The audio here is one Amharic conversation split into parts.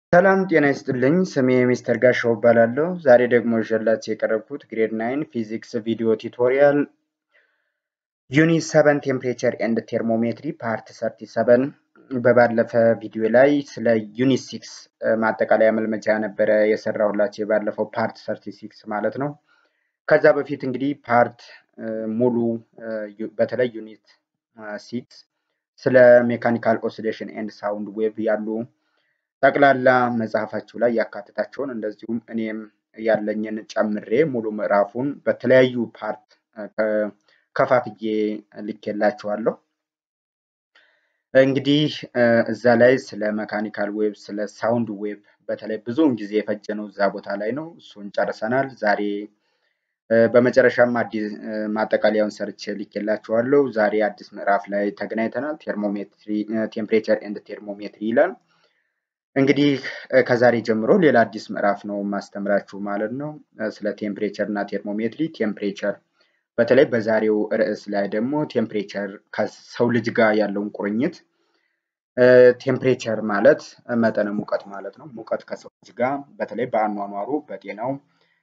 ሰላም ጤና ይስጥልኝ። ስሜ ሚስተር ጋሻው እባላለሁ። ዛሬ ደግሞ ይዤላችሁ የቀረብኩት ግሬድ ናይን ፊዚክስ ቪዲዮ ቱቶሪያል ዩኒት ሰቨን ቴምፕሬቸር ኤንድ ቴርሞሜትሪ ፓርት ሰርቲ ሰቨን በባለፈ ቪዲዮ ላይ ስለ ዩኒት ሲክስ ማጠቃለያ መልመጃ ነበረ የሰራሁላችሁ የባለፈው ፓርት ሰርቲ ሲክስ ማለት ነው። ከዛ በፊት እንግዲህ ፓርት ሙሉ በተለይ ዩኒት ሲክስ ስለ ሜካኒካል ኦሲሌሽን ኤንድ ሳውንድ ዌቭ ያሉ ጠቅላላ መጽሐፋችሁ ላይ ያካትታቸውን እንደዚሁም እኔም ያለኝን ጨምሬ ሙሉ ምዕራፉን በተለያዩ ፓርት ከፋፍዬ ልኬላችኋለሁ። እንግዲህ እዛ ላይ ስለ መካኒካል ዌቭ፣ ስለ ሳውንድ ዌቭ በተለይ ብዙውን ጊዜ የፈጀነው እዛ ቦታ ላይ ነው። እሱን ጨርሰናል። ዛሬ በመጨረሻም አዲስ ማጠቃለያውን ሰርቼ ልኬላችኋለሁ። ዛሬ አዲስ ምዕራፍ ላይ ተገናኝተናል። ቴርሞሜትሪ ቴምፕሬቸር ኤንድ ቴርሞሜትሪ ይላል። እንግዲህ ከዛሬ ጀምሮ ሌላ አዲስ ምዕራፍ ነው ማስተምራችሁ ማለት ነው። ስለ ቴምፕሬቸር እና ቴርሞሜትሪ ቴምፕሬቸር በተለይ በዛሬው ርዕስ ላይ ደግሞ ቴምፕሬቸር ከሰው ልጅ ጋር ያለውን ቁርኝት ቴምፕሬቸር ማለት መጠነ ሙቀት ማለት ነው። ሙቀት ከሰው ልጅ ጋር በተለይ በአኗኗሩ፣ በጤናው፣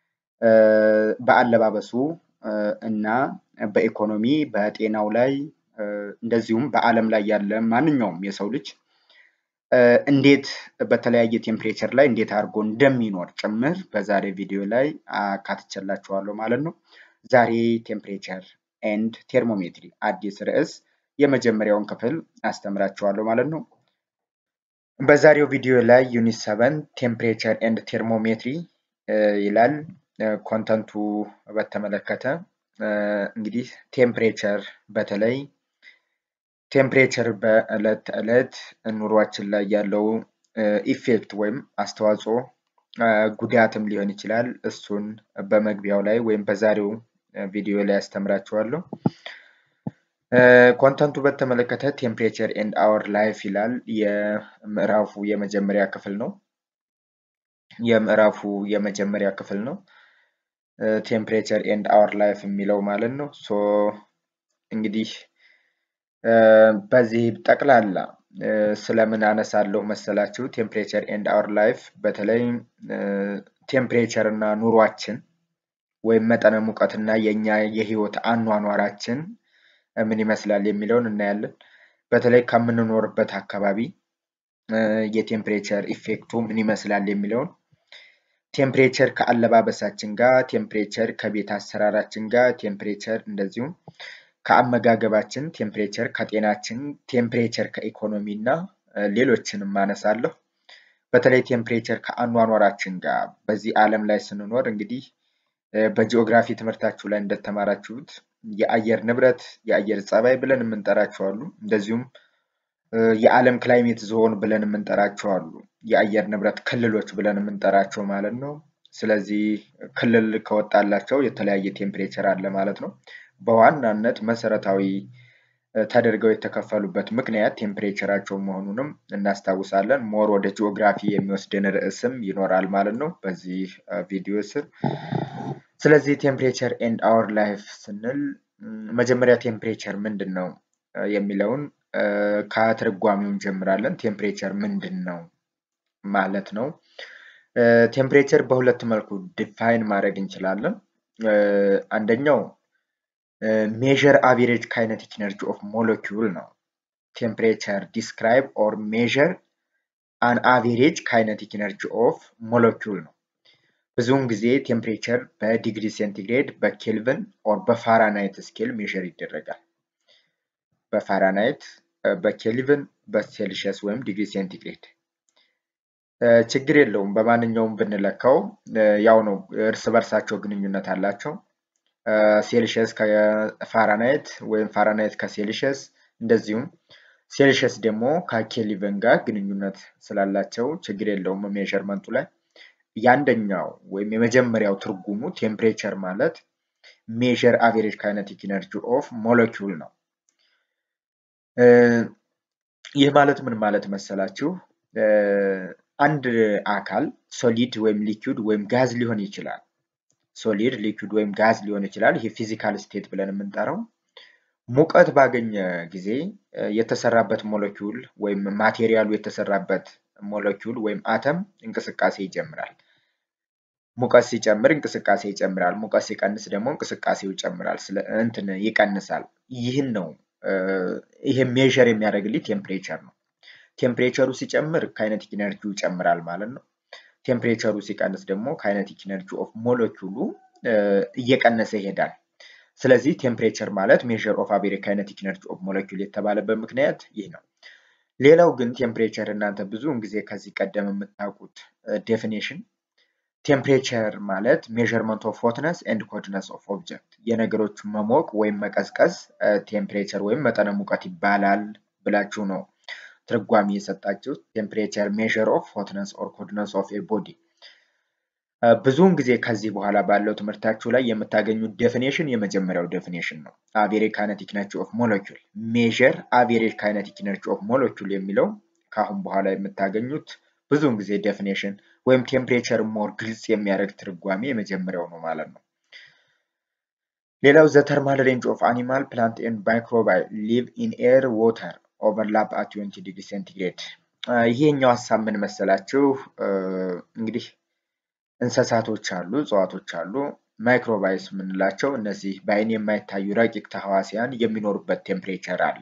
በአለባበሱ እና በኢኮኖሚ በጤናው ላይ እንደዚሁም በዓለም ላይ ያለ ማንኛውም የሰው ልጅ እንዴት በተለያየ ቴምፕሬቸር ላይ እንዴት አድርጎ እንደሚኖር ጭምር በዛሬ ቪዲዮ ላይ አካትቼላችኋለሁ ማለት ነው። ዛሬ ቴምፕሬቸር ኤንድ ቴርሞሜትሪ አዲስ ርዕስ የመጀመሪያውን ክፍል አስተምራችኋለሁ ማለት ነው። በዛሬው ቪዲዮ ላይ ዩኒት ሰቨን ቴምፕሬቸር ኤንድ ቴርሞሜትሪ ይላል። ኮንተንቱ በተመለከተ እንግዲህ ቴምፕሬቸር በተለይ ቴምፕሬቸር በዕለት ተዕለት ኑሯችን ላይ ያለው ኢፌክት ወይም አስተዋጽኦ ጉዳትም ሊሆን ይችላል። እሱን በመግቢያው ላይ ወይም በዛሬው ቪዲዮ ላይ ያስተምራችኋለሁ። ኮንተንቱ በተመለከተ ቴምፕሬቸር ኤንድ አወር ላይፍ ይላል። የምዕራፉ የመጀመሪያ ክፍል ነው። የምዕራፉ የመጀመሪያ ክፍል ነው። ቴምፕሬቸር ኤንድ አወር ላይፍ የሚለው ማለት ነው። ሶ እንግዲህ በዚህ ጠቅላላ ስለምን አነሳለሁ መሰላችሁ? ቴምፕሬቸር ኤንድ አወር ላይፍ በተለይ ቴምፕሬቸር እና ኑሯችን ወይም መጠነ ሙቀትና የኛ የህይወት አኗኗራችን ምን ይመስላል የሚለውን እናያለን። በተለይ ከምንኖርበት አካባቢ የቴምፕሬቸር ኢፌክቱ ምን ይመስላል የሚለውን ቴምፕሬቸር ከአለባበሳችን ጋር፣ ቴምፕሬቸር ከቤት አሰራራችን ጋር፣ ቴምፕሬቸር እንደዚሁም ከአመጋገባችን፣ ቴምፕሬቸር ከጤናችን፣ ቴምፕሬቸር ከኢኮኖሚ እና ሌሎችንም አነሳለሁ። በተለይ ቴምፕሬቸር ከአኗኗራችን ጋር በዚህ ዓለም ላይ ስንኖር እንግዲህ በጂኦግራፊ ትምህርታችሁ ላይ እንደተማራችሁት የአየር ንብረት፣ የአየር ጸባይ ብለን የምንጠራቸው አሉ። እንደዚሁም የዓለም ክላይሜት ዞን ብለን የምንጠራቸው አሉ። የአየር ንብረት ክልሎች ብለን የምንጠራቸው ማለት ነው። ስለዚህ ክልል ከወጣላቸው የተለያየ ቴምፕሬቸር አለ ማለት ነው። በዋናነት መሰረታዊ ተደርገው የተከፈሉበት ምክንያት ቴምፕሬቸራቸው መሆኑንም እናስታውሳለን። ሞር ወደ ጂኦግራፊ የሚወስድን ርዕስም ይኖራል ማለት ነው በዚህ ቪዲዮ ስር። ስለዚህ ቴምፕሬቸር ኤንድ አወር ላይፍ ስንል መጀመሪያ ቴምፕሬቸር ምንድን ነው የሚለውን ከትርጓሜው እንጀምራለን። ቴምፕሬቸር ምንድን ነው ማለት ነው? ቴምፕሬቸር በሁለት መልኩ ዲፋይን ማድረግ እንችላለን። አንደኛው ሜዥር አቬሬጅ ካይነቲክ ኢነርጂ ኦፍ ሞለኪውል ነው። ቴምፕሬቸር ዲስክራይብ ኦር ሜዥር አን አቬሬጅ ካይነቲክ ኢነርጂ ኦፍ ሞለኪውል ነው። ብዙውን ጊዜ ቴምፕሬቸር በዲግሪ ሴንቲግሬድ፣ በኬልቪን ኦር በፋራናይት ስኬል ሜዥር ይደረጋል። በፋራናይት፣ በኬልቪን፣ በሴልሺየስ ወይም ዲግሪ ሴንቲግሬድ ችግር የለውም። በማንኛውም ብንለካው ያው ነው፣ እርስ በርሳቸው ግንኙነት አላቸው። ሴልሺየስ ከፋራናይት ወይም ፋራናይት ከሴልሺየስ እንደዚሁም ሴልሺየስ ደግሞ ከኬልቪን ጋር ግንኙነት ስላላቸው ችግር የለውም ሜዥርመንቱ ላይ። የአንደኛው ወይም የመጀመሪያው ትርጉሙ ቴምፕሬቸር ማለት ሜዥር አቬሬጅ ካይነቲክ ኢነርጂ ኦፍ ሞለኪውል ነው። ይህ ማለት ምን ማለት መሰላችሁ? አንድ አካል ሶሊድ ወይም ሊኩድ ወይም ጋዝ ሊሆን ይችላል። ሶሊድ ሊኩድ ወይም ጋዝ ሊሆን ይችላል። ይሄ ፊዚካል ስቴት ብለን የምንጠራው ሙቀት ባገኘ ጊዜ የተሰራበት ሞለኪውል ወይም ማቴሪያሉ የተሰራበት ሞለኪውል ወይም አተም እንቅስቃሴ ይጀምራል። ሙቀት ሲጨምር እንቅስቃሴ ይጨምራል። ሙቀት ሲቀንስ ደግሞ እንቅስቃሴው ይጨምራል፣ እንትን ይቀንሳል። ይህን ነው ይሄ ሜዥር የሚያደርግልኝ ቴምፕሬቸር ነው። ቴምፕሬቸሩ ሲጨምር ካይነቲክ ኢነርጂው ይጨምራል ማለት ነው። ቴምፕሬቸሩ ሲቀንስ ደግሞ ካይነቲክ ኢነርጂ ኦፍ ሞለኪውሉ እየቀነሰ ይሄዳል። ስለዚህ ቴምፕሬቸር ማለት ሜዥር ኦፍ አቬሬጅ ካይነቲክ ኢነርጂ ኦፍ ሞለኪውል የተባለበት ምክንያት ይህ ነው። ሌላው ግን ቴምፕሬቸር እናንተ ብዙውን ጊዜ ከዚህ ቀደም የምታውቁት ዴፊኔሽን ቴምፕሬቸር ማለት ሜዥርመንት ኦፍ ሆትነስ ኤንድ ኮልድነስ ኦፍ ኦብጀክት የነገሮች መሞቅ ወይም መቀዝቀዝ ቴምፕሬቸር ወይም መጠነ ሙቀት ይባላል ብላችሁ ነው ትርጓሜ የሰጣችሁት። ቴምፕሬቸር ሜዥር ኦፍ ሆትነስ ኦር ኮልድነስ ኦፍ ኤ ቦዲ። ብዙውን ጊዜ ከዚህ በኋላ ባለው ትምህርታችሁ ላይ የምታገኙት ዴፊኔሽን የመጀመሪያው ዴፊኔሽን ነው። አቬሬጅ ካይነቲክ ኢነርጂ ኦፍ ሞለኪውል ሜዥር አቬሬጅ ካይነቲክ ኢነርጂ ኦፍ ሞለኪውል የሚለው ከአሁን በኋላ የምታገኙት ብዙውን ጊዜ ዴፊኔሽን ወይም ቴምፕሬቸር ሞር ግልጽ የሚያደርግ ትርጓሜ የመጀመሪያው ነው ማለት ነው። ሌላው ዘ ተርማል ሬንጅ ኦፍ አኒማል ፕላንት ኤንድ ማይክሮባይ ሊቭ ኢን ኤር ዋተር ኦቨርላፕ አት 20 ዲግሪ ሴንቲግሬድ። ይሄኛው ሀሳብ ምን መሰላችሁ? እንግዲህ እንስሳቶች አሉ፣ እጽዋቶች አሉ። ማይክሮባይስ የምንላቸው እነዚህ በአይን የማይታዩ ረቂቅ ተህዋሲያን የሚኖሩበት ቴምፕሬቸር አለ።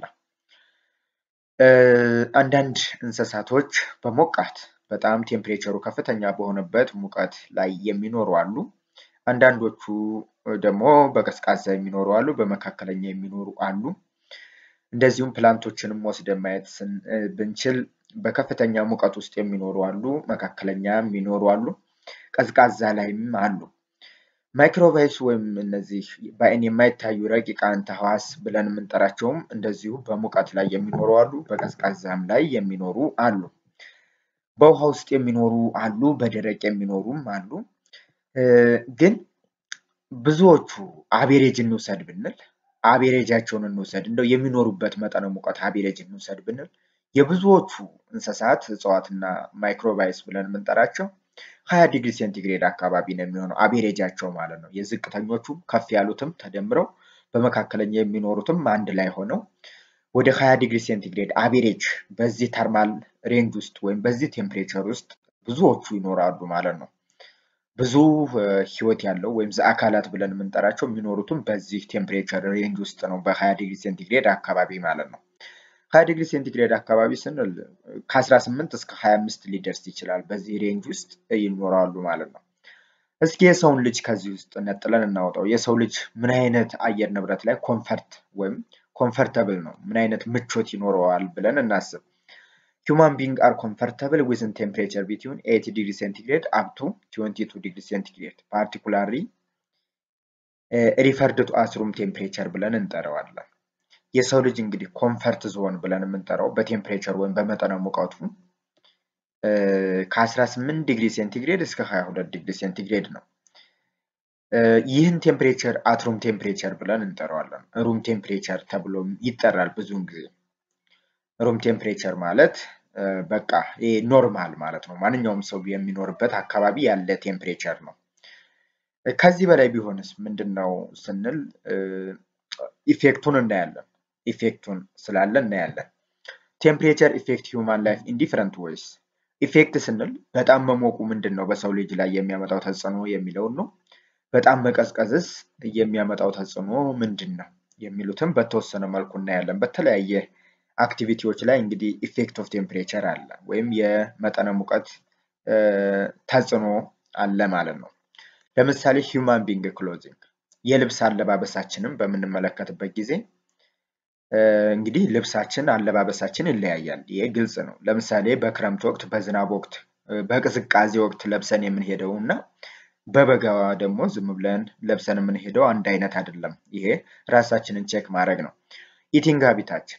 አንዳንድ እንስሳቶች በሞቃት በጣም ቴምፕሬቸሩ ከፍተኛ በሆነበት ሙቀት ላይ የሚኖሩ አሉ። አንዳንዶቹ ደግሞ በቀዝቃዛ የሚኖሩ አሉ፣ በመካከለኛ የሚኖሩ አሉ። እንደዚሁም ፕላንቶችንም ወስደን ማየት ብንችል በከፍተኛ ሙቀት ውስጥ የሚኖሩ አሉ፣ መካከለኛ የሚኖሩ አሉ፣ ቀዝቃዛ ላይም አሉ። ማይክሮባይስ ወይም እነዚህ በአይን የማይታዩ ረቂቃን ተህዋስ ብለን የምንጠራቸውም እንደዚሁ በሙቀት ላይ የሚኖሩ አሉ፣ በቀዝቃዛም ላይ የሚኖሩ አሉ። በውሃ ውስጥ የሚኖሩ አሉ፣ በደረቅ የሚኖሩም አሉ። ግን ብዙዎቹ አቬሬጅ እንውሰድ ብንል አቬሬጃቸውን እንውሰድ እንደው የሚኖሩበት መጠነ ሙቀት አቬሬጅ እንውሰድ ብንል የብዙዎቹ እንስሳት እጽዋትና ማይክሮባይስ ብለን የምንጠራቸው ሀያ ዲግሪ ሴንቲግሬድ አካባቢ ነው የሚሆነው አቬሬጃቸው ማለት ነው። የዝቅተኞቹም ከፍ ያሉትም ተደምረው በመካከለኛ የሚኖሩትም አንድ ላይ ሆነው ወደ ሀያ ዲግሪ ሴንቲግሬድ አቬሬጅ በዚህ ተርማል ሬንጅ ውስጥ ወይም በዚህ ቴምፕሬቸር ውስጥ ብዙዎቹ ይኖራሉ ማለት ነው። ብዙ ህይወት ያለው ወይም አካላት ብለን የምንጠራቸው የሚኖሩትም በዚህ ቴምፕሬቸር ሬንጅ ውስጥ ነው፣ በሀያ ዲግሪ ሴንቲግሬድ አካባቢ ማለት ነው። ሀያ ዲግሪ ሴንቲግሬድ አካባቢ ስንል ከ18 እስከ 25 ሊደርስ ይችላል። በዚህ ሬንጅ ውስጥ ይኖራሉ ማለት ነው። እስኪ የሰውን ልጅ ከዚህ ውስጥ ነጥለን እናውጣው። የሰው ልጅ ምን አይነት አየር ንብረት ላይ ኮንፈርት ወይም ኮንፈርተብል ነው፣ ምን አይነት ምቾት ይኖረዋል ብለን እናስብ። ሂውማን ቢንግ አር ኮምፈርተብል ዊዝን ቴምፕሬቸር ቢትዊን 80 ዲግሪ ሴንቲግሬድ አፕ ቱ 22 ዲግሪ ሴንቲግሬድ ፓርቲኩላሪ ሪፈርድ ቱ አስ ሩም ቴምፕሬቸር ብለን እንጠራዋለን። የሰው ልጅ እንግዲህ ኮንፈርት ዞን ብለን የምንጠራው በቴምፕሬቸር ወይም በመጠነ ሙቀቱ ከ18 ዲግሪ ሴንቲግሬድ እስከ 22 ዲግሪ ሴንቲግሬድ ነው። ይህን ቴምፕሬቸር አትሩም ቴምፕሬቸር ብለን እንጠራዋለን። ሩም ቴምፕሬቸር ተብሎ ይጠራል ብዙውን ጊዜ። ሩም ቴምፕሬቸር ማለት በቃ ኖርማል ማለት ነው። ማንኛውም ሰው የሚኖርበት አካባቢ ያለ ቴምፕሬቸር ነው። ከዚህ በላይ ቢሆንስ ምንድን ነው ስንል ኢፌክቱን እናያለን። ኢፌክቱን ስላለ እናያለን። ቴምፕሬቸር ኢፌክት ሂውማን ላይፍ ኢን ዲፍረንት ዌይስ። ኢፌክት ስንል በጣም መሞቁ ምንድን ነው በሰው ልጅ ላይ የሚያመጣው ተጽዕኖ የሚለውን ነው። በጣም መቀዝቀዝስ የሚያመጣው ተጽዕኖ ምንድን ነው የሚሉትም በተወሰነ መልኩ እናያለን። በተለያየ አክቲቪቲዎች ላይ እንግዲህ ኢፌክት ኦፍ ቴምፕሬቸር አለ ወይም የመጠነ ሙቀት ተጽዕኖ አለ ማለት ነው። ለምሳሌ ሂውማን ቢንግ ክሎዚንግ የልብስ አለባበሳችንን በምንመለከትበት ጊዜ እንግዲህ ልብሳችን አለባበሳችን ይለያያል። ይሄ ግልጽ ነው። ለምሳሌ በክረምት ወቅት፣ በዝናብ ወቅት፣ በቅዝቃዜ ወቅት ለብሰን የምንሄደው እና በበጋ ደግሞ ዝም ብለን ለብሰን የምንሄደው አንድ አይነት አይደለም። ይሄ ራሳችንን ቼክ ማድረግ ነው። ኢቲንግ ሀቢታችን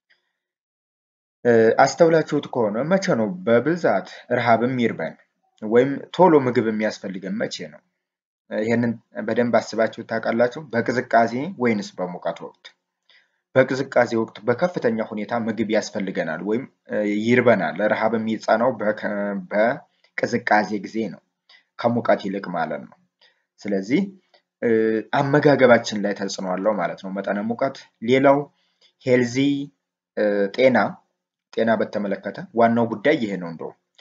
አስተውላችሁት ከሆነ መቼ ነው በብዛት ረሃብም ይርበን ወይም ቶሎ ምግብ የሚያስፈልገን መቼ ነው? ይህንን በደንብ አስባችሁ ታውቃላችሁ? በቅዝቃዜ ወይንስ በሙቀት ወቅት? በቅዝቃዜ ወቅት በከፍተኛ ሁኔታ ምግብ ያስፈልገናል ወይም ይርበናል። ረሃብ የሚጸናው በቅዝቃዜ ጊዜ ነው ከሙቀት ይልቅ ማለት ነው። ስለዚህ አመጋገባችን ላይ ተጽዕኖ አለው ማለት ነው መጠነ ሙቀት። ሌላው ሄልዚ ጤና ጤና በተመለከተ ዋናው ጉዳይ ይሄ ነው። እንደው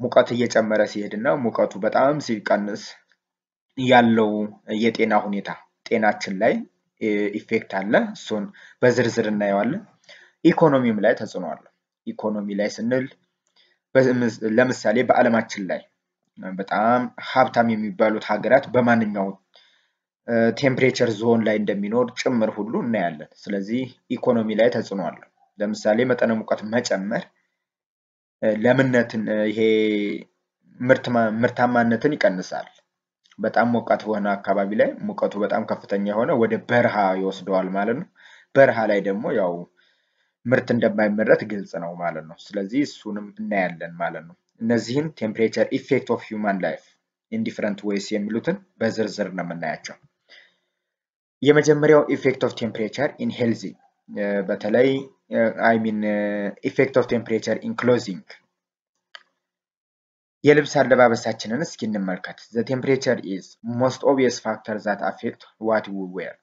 ሙቀት እየጨመረ ሲሄድ እና ሙቀቱ በጣም ሲቀንስ ያለው የጤና ሁኔታ ጤናችን ላይ ኢፌክት አለ። እሱን በዝርዝር እናየዋለን። ኢኮኖሚም ላይ ተጽዕኖ አለው። ኢኮኖሚ ላይ ስንል ለምሳሌ በዓለማችን ላይ በጣም ሀብታም የሚባሉት ሀገራት በማንኛው ቴምፕሬቸር ዞን ላይ እንደሚኖር ጭምር ሁሉ እናያለን። ስለዚህ ኢኮኖሚ ላይ ተጽዕኖ አለው። ለምሳሌ መጠነ ሙቀት መጨመር ለምነትን ይሄ ምርታማነትን ይቀንሳል። በጣም ሞቃት በሆነ አካባቢ ላይ ሙቀቱ በጣም ከፍተኛ የሆነ ወደ በረሃ ይወስደዋል ማለት ነው። በረሃ ላይ ደግሞ ያው ምርት እንደማይመረት ግልጽ ነው ማለት ነው። ስለዚህ እሱንም እናያለን ማለት ነው። እነዚህን ቴምፕሬቸር ኢፌክት ኦፍ ሂውማን ላይፍ ኢን ዲፍረንት ዌይስ የሚሉትን በዝርዝር ነው የምናያቸው። የመጀመሪያው ኢፌክት ኦፍ ቴምፕሬቸር ኢን ሄልዚ በተለይ አይ ሚን ኢፌክት ኦፍ ቴምፕሬቸር ኢን ክሎዚንግ የልብስ አለባበሳችንን እስኪ እንመልከት። ዘ ቴምፕሬቸር ኢዝ ሞስት ኦብቪየስ ፋክተር ዛት አፌክት ዋት ዊ ዌር።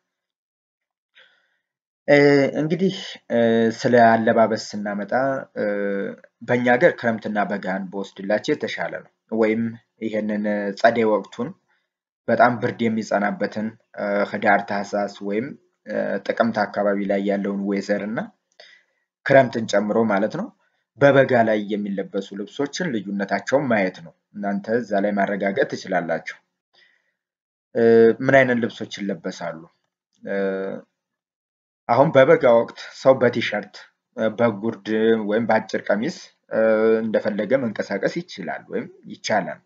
እንግዲህ ስለ አለባበስ ስናመጣ በእኛ ሀገር ክረምትና በጋን በወስድላቸው የተሻለ ነው። ወይም ይሄንን ጸደይ ወቅቱን በጣም ብርድ የሚጸናበትን ህዳር፣ ታህሳስ ወይም ጥቅምት አካባቢ ላይ ያለውን ዌዘር እና ክረምትን ጨምሮ ማለት ነው በበጋ ላይ የሚለበሱ ልብሶችን ልዩነታቸውን ማየት ነው። እናንተ እዛ ላይ ማረጋገጥ ትችላላችሁ። ምን አይነት ልብሶች ይለበሳሉ? አሁን በበጋ ወቅት ሰው በቲሸርት በጉርድ ወይም በአጭር ቀሚስ እንደፈለገ መንቀሳቀስ ይችላል ወይም ይቻላል።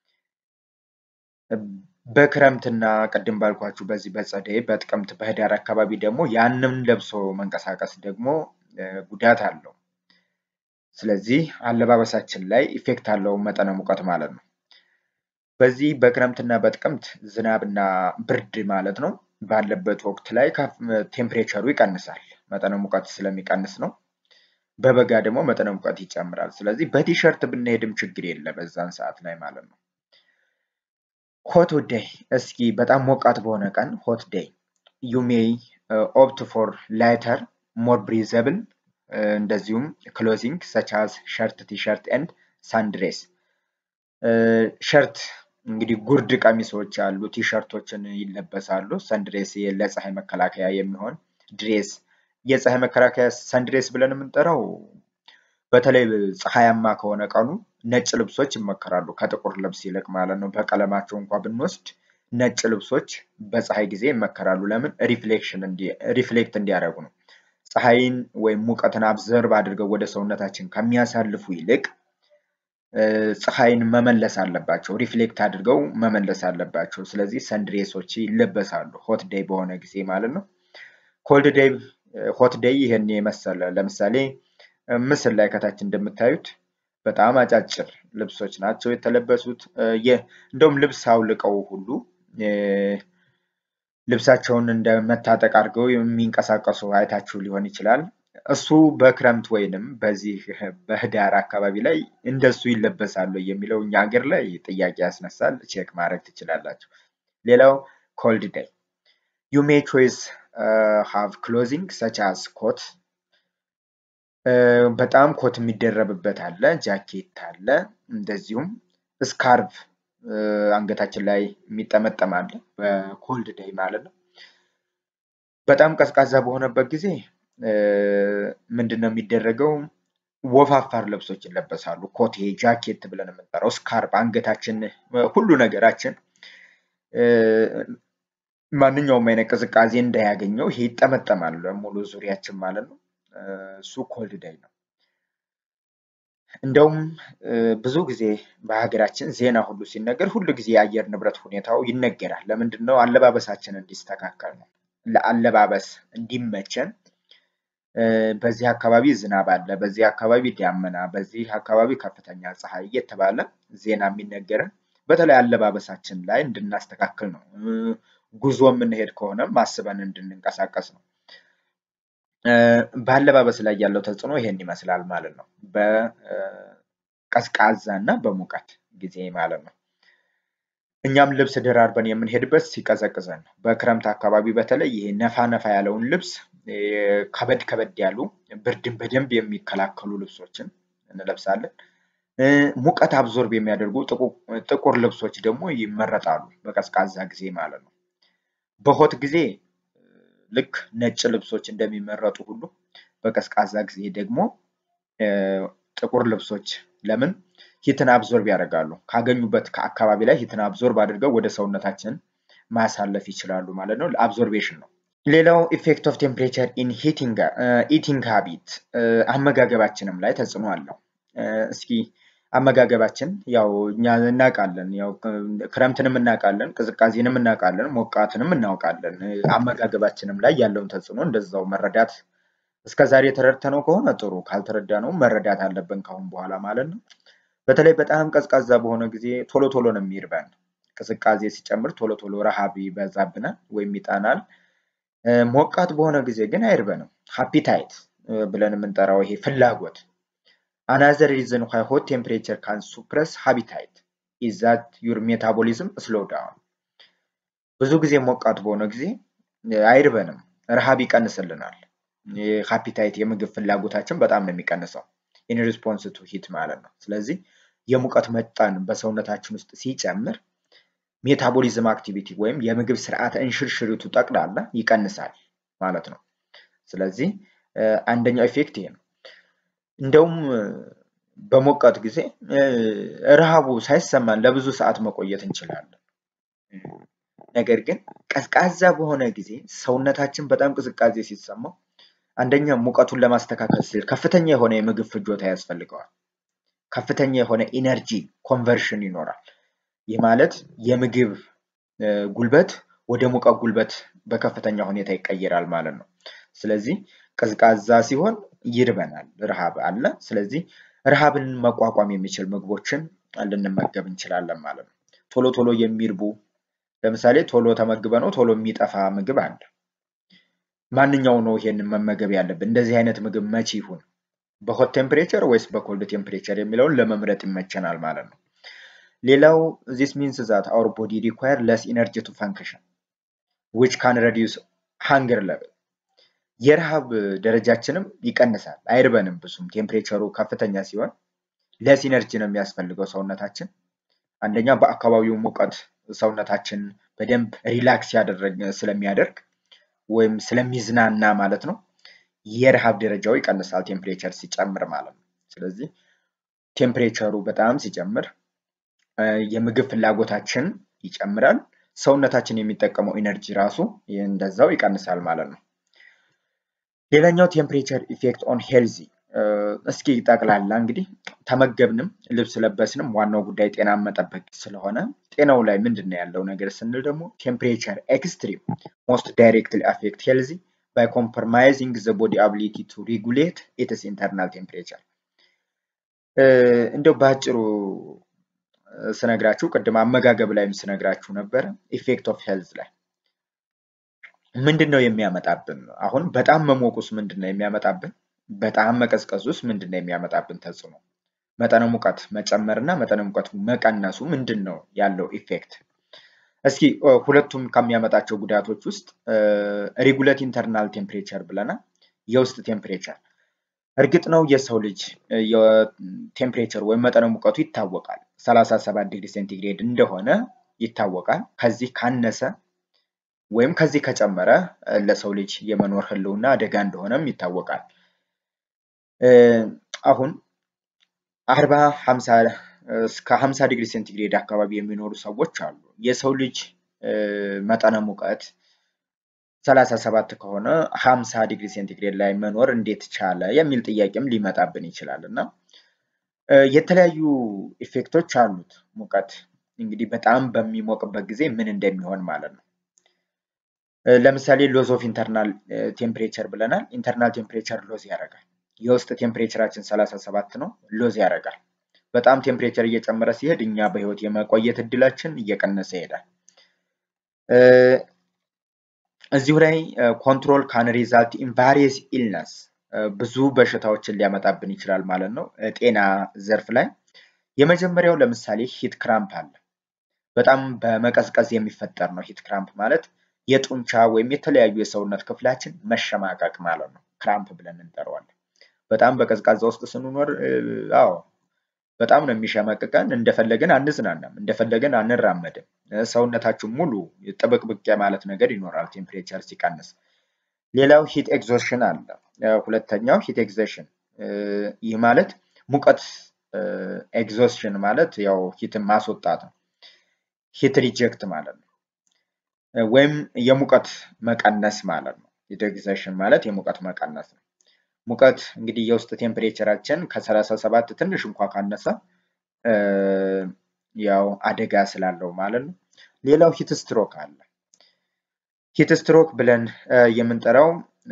በክረምትና ቅድም ባልኳችሁ በዚህ በጸደይ በጥቅምት በህዳር አካባቢ ደግሞ ያንን ለብሶ መንቀሳቀስ ደግሞ ጉዳት አለው። ስለዚህ አለባበሳችን ላይ ኢፌክት አለው መጠነ ሙቀት ማለት ነው። በዚህ በክረምትና በጥቅምት ዝናብና ብርድ ማለት ነው ባለበት ወቅት ላይ ቴምፕሬቸሩ ይቀንሳል። መጠነ ሙቀት ስለሚቀንስ ነው። በበጋ ደግሞ መጠነ ሙቀት ይጨምራል። ስለዚህ በቲሸርት ብንሄድም ችግር የለ በዛን ሰዓት ላይ ማለት ነው። ሆት ዴይ እስኪ በጣም ሞቃት በሆነ ቀን ሆት ዴይ ዩ ሜይ ኦፕት ፎር ላይተር ሞር ብሪዘብል እንደዚሁም ክሎዚንግ ሰቻዝ ሸርት ቲሸርት ኤንድ ሳንድሬስ ሸርት እንግዲህ ጉርድ ቀሚሶች አሉ፣ ቲሸርቶችን ይለበሳሉ። ሰንድሬስ ለፀሐይ መከላከያ የሚሆን ድሬስ የፀሐይ መከላከያ ሰንድሬስ ብለን የምንጠራው በተለይ ፀሐያማ ከሆነ ቀኑ ነጭ ልብሶች ይመከራሉ ከጥቁር ልብስ ይልቅ ማለት ነው። በቀለማቸው እንኳ ብንወስድ ነጭ ልብሶች በፀሐይ ጊዜ ይመከራሉ። ለምን? ሪፍሌክሽን ሪፍሌክት እንዲያደርጉ ነው። ፀሐይን ወይም ሙቀትን አብዘርቭ አድርገው ወደ ሰውነታችን ከሚያሳልፉ ይልቅ ፀሐይን መመለስ አለባቸው። ሪፍሌክት አድርገው መመለስ አለባቸው። ስለዚህ ሰንድሬሶች ይለበሳሉ ሆት ዴይ በሆነ ጊዜ ማለት ነው። ኮልድ ዴይ ሆት ዴይ ይህን የመሰለ ለምሳሌ ምስል ላይ ከታች እንደምታዩት በጣም አጫጭር ልብሶች ናቸው የተለበሱት። እንደውም ልብስ አውልቀው ሁሉ ልብሳቸውን እንደ መታጠቅ አድርገው የሚንቀሳቀሱ አይታችሁ ሊሆን ይችላል። እሱ በክረምት ወይንም በዚህ በህዳር አካባቢ ላይ እንደሱ ይለበሳሉ የሚለው እኛ ሀገር ላይ ጥያቄ ያስነሳል። ቼክ ማድረግ ትችላላችሁ። ሌላው ኮልድ ዴይ ዩ ሜይ ቾይስ ሃቭ ክሎዚንግ ሰች አዝ ኮት በጣም ኮት የሚደረብበት አለ፣ ጃኬት አለ፣ እንደዚሁም ስካርቭ አንገታችን ላይ የሚጠመጠም አለ። በኮልድ ዴይ ማለት ነው። በጣም ቀዝቃዛ በሆነበት ጊዜ ምንድን ነው የሚደረገው? ወፋፋር ልብሶች ይለበሳሉ። ኮቴ ጃኬት ብለን የምንጠራው ስካርፕ፣ አንገታችን፣ ሁሉ ነገራችን ማንኛውም አይነት ቅዝቃዜ እንዳያገኘው ይሄ ይጠመጠማል ሙሉ ዙሪያችን ማለት ነው። እሱ ኮልድ ዴይ ነው። እንደውም ብዙ ጊዜ በሀገራችን ዜና ሁሉ ሲነገር ሁሉ ጊዜ የአየር ንብረት ሁኔታው ይነገራል። ለምንድን ነው? አለባበሳችን እንዲስተካከል ነው። ለአለባበስ እንዲመቸን በዚህ አካባቢ ዝናብ አለ፣ በዚህ አካባቢ ዳመና፣ በዚህ አካባቢ ከፍተኛ ፀሐይ እየተባለ ዜና የሚነገርን በተለይ አለባበሳችን ላይ እንድናስተካክል ነው። ጉዞ የምንሄድ ከሆነም አስበን እንድንንቀሳቀስ ነው። በአለባበስ ላይ ያለው ተጽዕኖ ይሄን ይመስላል ማለት ነው። በቀዝቃዛ እና በሙቀት ጊዜ ማለት ነው። እኛም ልብስ ደራርበን የምንሄድበት ሲቀዘቅዘን ነው። በክረምት አካባቢ በተለይ ይሄ ነፋ ነፋ ያለውን ልብስ ከበድ ከበድ ያሉ ብርድን በደንብ የሚከላከሉ ልብሶችን እንለብሳለን። ሙቀት አብዞርብ የሚያደርጉ ጥቁር ልብሶች ደግሞ ይመረጣሉ፣ በቀዝቃዛ ጊዜ ማለት ነው። በሆት ጊዜ ልክ ነጭ ልብሶች እንደሚመረጡ ሁሉ በቀዝቃዛ ጊዜ ደግሞ ጥቁር ልብሶች ለምን ሂትን አብዞርብ ያደርጋሉ። ካገኙበት ከአካባቢ ላይ ሂትን አብዞርብ አድርገው ወደ ሰውነታችን ማሳለፍ ይችላሉ ማለት ነው። አብዞርቤሽን ነው። ሌላው ኢፌክት ኦፍ ቴምፕሬቸር ኢን ኢቲንግ ሃቢት አመጋገባችንም ላይ ተጽዕኖ አለው። እስኪ አመጋገባችን ያው እኛ እናውቃለን፣ ያው ክረምትንም እናውቃለን፣ ቅዝቃዜንም እናውቃለን፣ ሞቃትንም እናውቃለን። አመጋገባችንም ላይ ያለውን ተጽዕኖ እንደዛው መረዳት እስከ ዛሬ ተረድተነው ከሆነ ጥሩ፣ ካልተረዳነው መረዳት አለብን ካሁን በኋላ ማለት ነው። በተለይ በጣም ቀዝቃዛ በሆነ ጊዜ ቶሎ ቶሎ ነው የሚርበን። ቅዝቃዜ ሲጨምር ቶሎ ቶሎ ረሃብ ይበዛብናል ወይም ይጠናል። ሞቃት በሆነ ጊዜ ግን አይርበንም። ሃፒታይት ብለን የምንጠራው ይሄ ፍላጎት አናዘር ሪዝን ዋይ ሆት ቴምፕሬቸር ካን ሱፕረስ ሃቢታይት ኢዝ ዛት ዩር ሜታቦሊዝም ስሎ ዳውን። ብዙ ጊዜ ሞቃት በሆነ ጊዜ አይርበንም፣ ረሃብ ይቀንስልናል። ሃፒታይት የምግብ ፍላጎታችን በጣም ነው የሚቀንሰው ኢን ሪስፖንስ ቱ ሂት ማለት ነው። ስለዚህ የሙቀት መጠን በሰውነታችን ውስጥ ሲጨምር ሜታቦሊዝም አክቲቪቲ ወይም የምግብ ስርዓተ እንሽርሽሪቱ ጠቅላላ ይቀንሳል ማለት ነው። ስለዚህ አንደኛው ኢፌክት ይሄ ነው። እንደውም በሞቃት ጊዜ ረሃቡ ሳይሰማን ለብዙ ሰዓት መቆየት እንችላለን። ነገር ግን ቀዝቃዛ በሆነ ጊዜ ሰውነታችን በጣም ቅዝቃዜ ሲሰማው አንደኛ ሙቀቱን ለማስተካከል ሲል ከፍተኛ የሆነ የምግብ ፍጆታ ያስፈልገዋል። ከፍተኛ የሆነ ኢነርጂ ኮንቨርሽን ይኖራል። ይህ ማለት የምግብ ጉልበት ወደ ሙቀት ጉልበት በከፍተኛ ሁኔታ ይቀየራል ማለት ነው። ስለዚህ ቀዝቃዛ ሲሆን ይርበናል፣ ረሃብ አለ። ስለዚህ ረሃብን መቋቋም የሚችል ምግቦችን ልንመገብ እንችላለን ማለት ነው። ቶሎ ቶሎ የሚርቡ ለምሳሌ ቶሎ ተመግበ ነው ቶሎ የሚጠፋ ምግብ አለ። ማንኛው ነው ይሄንን መመገብ ያለብን? እንደዚህ አይነት ምግብ መቼ ይሁን? በሆት ቴምፕሬቸር ወይስ በኮልድ ቴምፕሬቸር የሚለውን ለመምረጥ ይመቸናል ማለት ነው። ሌላው ዚስ ሚንስ ዛት አወር ቦዲ ሪኳየር ለስ ኢነርጂ ቱ ፈንክሽን ዊች ካን ረዲዩስ ሃንገር ለብል የረሃብ ደረጃችንም ይቀንሳል። አይርበንም ብዙም ቴምፕሬቸሩ ከፍተኛ ሲሆን ለስ ኢነርጂ ነው የሚያስፈልገው ሰውነታችን። አንደኛ በአካባቢው ሙቀት ሰውነታችን በደንብ ሪላክስ ያደረግ ስለሚያደርግ ወይም ስለሚዝናና ማለት ነው። የረሃብ ደረጃው ይቀንሳል ቴምፕሬቸር ሲጨምር ማለት ነው። ስለዚህ ቴምፕሬቸሩ በጣም ሲጨምር የምግብ ፍላጎታችን ይጨምራል። ሰውነታችን የሚጠቀመው ኢነርጂ ራሱ እንደዛው ይቀንሳል ማለት ነው። ሌላኛው ቴምፕሬቸር ኢፌክት ኦን ሄልዚ እስኪ ጠቅላላ እንግዲህ ተመገብንም ልብስ ለበስንም ዋናው ጉዳይ ጤና መጠበቅ ስለሆነ ጤናው ላይ ምንድን ነው ያለው ነገር ስንል ደግሞ ቴምፕሬቸር ኤክስትሪም ሞስት ዳይሬክትሊ አፌክት ሄልዚ ባይ ኮምፕሮማይዚንግ ዘ ቦዲ አቢሊቲ ቱ ሪጉሌት ኢትስ ኢንተርናል ቴምፕሬቸር። እንደው በአጭሩ ስነግራችሁ ቅድም አመጋገብ ላይም ስነግራችሁ ነበረ ኢፌክት ኦፍ ሄልዝ ላይ ምንድን ነው የሚያመጣብን? አሁን በጣም መሞቁስ ምንድን ነው የሚያመጣብን? በጣም መቀዝቀዝ ውስጥ ምንድን ነው የሚያመጣብን ተጽዕኖ? መጠነ ሙቀት መጨመር እና መጠነ ሙቀት መቀነሱ ምንድን ነው ያለው ኢፌክት? እስኪ ሁለቱም ከሚያመጣቸው ጉዳቶች ውስጥ ሬጉሌት ኢንተርናል ቴምፕሬቸር ብለናል። የውስጥ ቴምፕሬቸር እርግጥ ነው የሰው ልጅ ቴምፕሬቸር ወይም መጠነ ሙቀቱ ይታወቃል። 37 ዲግሪ ሴንቲግሬድ እንደሆነ ይታወቃል። ከዚህ ካነሰ ወይም ከዚህ ከጨመረ ለሰው ልጅ የመኖር ህልውና አደጋ እንደሆነም ይታወቃል። አሁን አርባ ሀምሳ እስከ ሀምሳ ዲግሪ ሴንቲግሬድ አካባቢ የሚኖሩ ሰዎች አሉ። የሰው ልጅ መጠነ ሙቀት ሰላሳ ሰባት ከሆነ ሀምሳ ዲግሪ ሴንቲግሬድ ላይ መኖር እንዴት ቻለ የሚል ጥያቄም ሊመጣብን ይችላል እና የተለያዩ ኢፌክቶች አሉት ሙቀት እንግዲህ በጣም በሚሞቅበት ጊዜ ምን እንደሚሆን ማለት ነው። ለምሳሌ ሎዝ ኦፍ ኢንተርናል ቴምፕሬቸር ብለናል። ኢንተርናል ቴምፕሬቸር ሎዝ ያደርጋል። የውስጥ ቴምፕሬቸራችን 37 ነው፣ ሎዝ ያደርጋል። በጣም ቴምፕሬቸር እየጨመረ ሲሄድ እኛ በህይወት የመቆየት እድላችን እየቀነሰ ይሄዳል። እዚሁ ላይ ኮንትሮል ካን ሪዛልት ኢን ቫሪየስ ኢልነስ ብዙ በሽታዎችን ሊያመጣብን ይችላል ማለት ነው። ጤና ዘርፍ ላይ የመጀመሪያው ለምሳሌ ሂት ክራምፕ አለ። በጣም በመቀዝቀዝ የሚፈጠር ነው። ሂት ክራምፕ ማለት የጡንቻ ወይም የተለያዩ የሰውነት ክፍላችን መሸማቀቅ ማለት ነው። ክራምፕ ብለን እንጠራዋለን። በጣም በቀዝቃዛ ውስጥ ስንኖር አዎ በጣም ነው የሚሸመቅቀን። እንደፈለገን አንዝናናም፣ እንደፈለገን አንራመድም። ሰውነታችን ሙሉ ጥብቅብቅ ማለት ነገር ይኖራል ቴምፕሬቸር ሲቀንስ። ሌላው ሂት ኤግዞሽን አለ። ሁለተኛው ሂት ኤግዞሽን ይህ ማለት ሙቀት ኤግዞሽን ማለት ያው ሂትን ማስወጣት ነው። ሂት ሪጀክት ማለት ነው፣ ወይም የሙቀት መቀነስ ማለት ነው። ሂት ኤግዞሽን ማለት የሙቀት መቀነስ ነው። ሙቀት እንግዲህ የውስጥ ቴምፕሬቸራችን ከሰላሳ ሰባት ትንሽ እንኳ ካነሰ ያው አደጋ ስላለው ማለት ነው። ሌላው ሂት ስትሮክ አለ። ሂት ስትሮክ ብለን የምንጠራው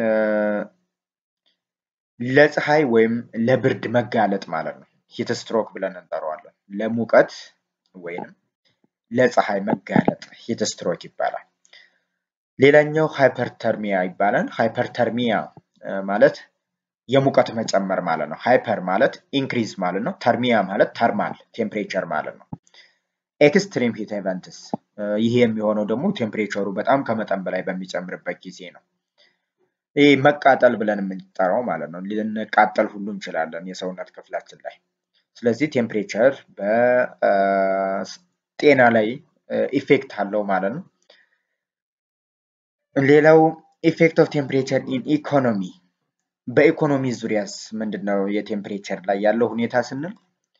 ለፀሐይ ወይም ለብርድ መጋለጥ ማለት ነው። ሂት ስትሮክ ብለን እንጠራዋለን። ለሙቀት ወይም ለፀሐይ መጋለጥ ሂት ስትሮክ ይባላል። ሌላኛው ሃይፐርተርሚያ ይባላል። ሃይፐርተርሚያ ማለት የሙቀት መጨመር ማለት ነው። ሃይፐር ማለት ኢንክሪዝ ማለት ነው። ተርሚያ ማለት ተርማል ቴምፕሬቸር ማለት ነው። ኤክስትሪም ሂት ኤቨንትስ ይህ የሚሆነው ደግሞ ቴምፕሬቸሩ በጣም ከመጠን በላይ በሚጨምርበት ጊዜ ነው። ይህ መቃጠል ብለን የምንጠራው ማለት ነው። ልንቃጠል ሁሉ እንችላለን የሰውነት ክፍላችን ላይ። ስለዚህ ቴምፕሬቸር በጤና ላይ ኢፌክት አለው ማለት ነው። ሌላው ኢፌክት ኦፍ ቴምፕሬቸር ኢን ኢኮኖሚ በኢኮኖሚ ዙሪያስ ምንድን ነው የቴምፕሬቸር ላይ ያለው ሁኔታ ስንል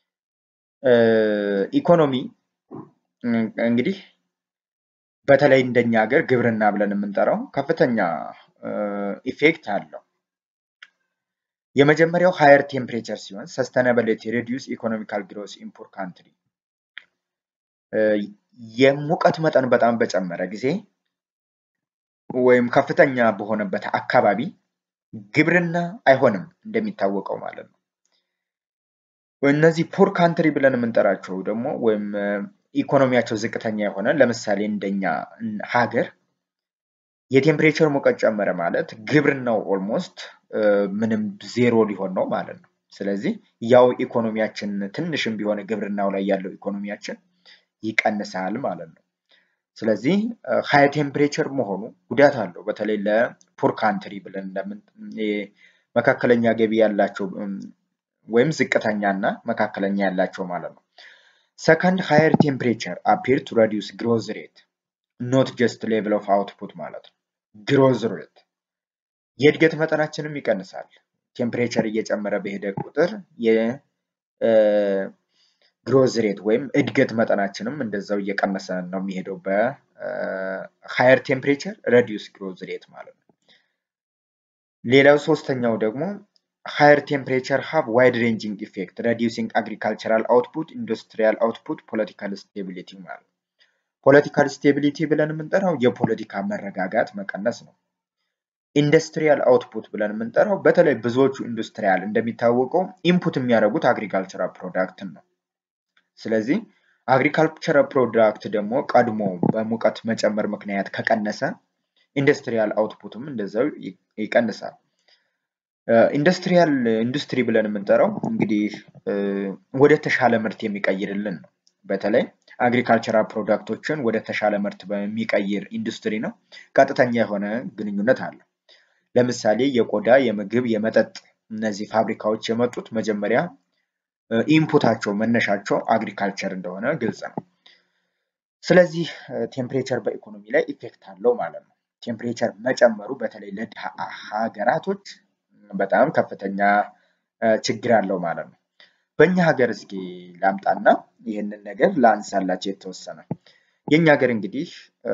ኢኮኖሚ እንግዲህ በተለይ እንደኛ ሀገር ግብርና ብለን የምንጠራው ከፍተኛ ኢፌክት አለው። የመጀመሪያው ሃየር ቴምፕሬቸር ሲሆን ሰስተናብሊቲ ሬዲዩስ ኢኮኖሚካል ግሮስ ኢን ፑር ካንትሪ የሙቀት መጠን በጣም በጨመረ ጊዜ ወይም ከፍተኛ በሆነበት አካባቢ ግብርና አይሆንም እንደሚታወቀው ማለት ነው። እነዚህ ፑር ካንትሪ ብለን የምንጠራቸው ደግሞ ወይም ኢኮኖሚያቸው ዝቅተኛ የሆነ ለምሳሌ እንደኛ ሀገር የቴምፕሬቸር ሙቀት ጨመረ ማለት ግብርናው ኦልሞስት ምንም ዜሮ ሊሆን ነው ማለት ነው። ስለዚህ ያው ኢኮኖሚያችን ትንሽም ቢሆን ግብርናው ላይ ያለው ኢኮኖሚያችን ይቀንሳል ማለት ነው። ስለዚህ ሃይ ቴምፕሬቸር መሆኑ ጉዳት አለው። በተለይ ለፑር ካንትሪ ብለን መካከለኛ ገቢ ያላቸው ወይም ዝቅተኛ እና መካከለኛ ያላቸው ማለት ነው። ሰከንድ ሃየር ቴምፕሬቸር አፒር ቱ ረዲዩስ ግሮዝ ሬት ኖት ጀስት ሌቭል ኦፍ አውትፑት ማለት ነው። ግሮዝ ሬት የእድገት መጠናችንም ይቀንሳል። ቴምፕሬቸር እየጨመረ በሄደ ቁጥር የግሮዝ ሬት ወይም እድገት መጠናችንም እንደዛው እየቀነሰ ነው የሚሄደው በሃየር ቴምፕሬቸር ረዲዩስ ግሮዝ ሬት ማለት ነው። ሌላው ሶስተኛው ደግሞ ሃየር ቴምፕሬቸር ሃቭ ዋይድ ሬንጂንግ ኢፌክት ረዲዩሲንግ አግሪካልቸራል አውትፑት፣ ኢንዱስትሪያል አውትፑት፣ ፖለቲካል ስቴቢሊቲ ማለት ነው። ፖለቲካል ስቴቢሊቲ ብለን የምንጠራው የፖለቲካ መረጋጋት መቀነስ ነው። ኢንዱስትሪያል አውትፑት ብለን የምንጠራው በተለይ ብዙዎቹ ኢንዱስትሪያል እንደሚታወቀው ኢንፑት የሚያደርጉት አግሪካልቸራል ፕሮዳክትን ነው። ስለዚህ አግሪካልቸራል ፕሮዳክት ደግሞ ቀድሞ በሙቀት መጨመር ምክንያት ከቀነሰ ኢንዱስትሪያል አውትፑትም እንደዛው ይቀንሳል። ኢንዱስትሪያል ኢንዱስትሪ ብለን የምንጠራው እንግዲህ ወደ ተሻለ ምርት የሚቀይርልን ነው። በተለይ አግሪካልቸራል ፕሮዳክቶችን ወደ ተሻለ ምርት በሚቀይር ኢንዱስትሪ ነው ቀጥተኛ የሆነ ግንኙነት አለው። ለምሳሌ የቆዳ፣ የምግብ፣ የመጠጥ እነዚህ ፋብሪካዎች የመጡት መጀመሪያ ኢንፑታቸው መነሻቸው አግሪካልቸር እንደሆነ ግልጽ ነው። ስለዚህ ቴምፕሬቸር በኢኮኖሚ ላይ ኢፌክት አለው ማለት ነው። ቴምፕሬቸር መጨመሩ በተለይ ለድሃ ሀገራቶች በጣም ከፍተኛ ችግር አለው ማለት ነው። በእኛ ሀገር እስኪ ላምጣና ይህንን ነገር ላንሳላቸው የተወሰነ የእኛ ሀገር እንግዲህ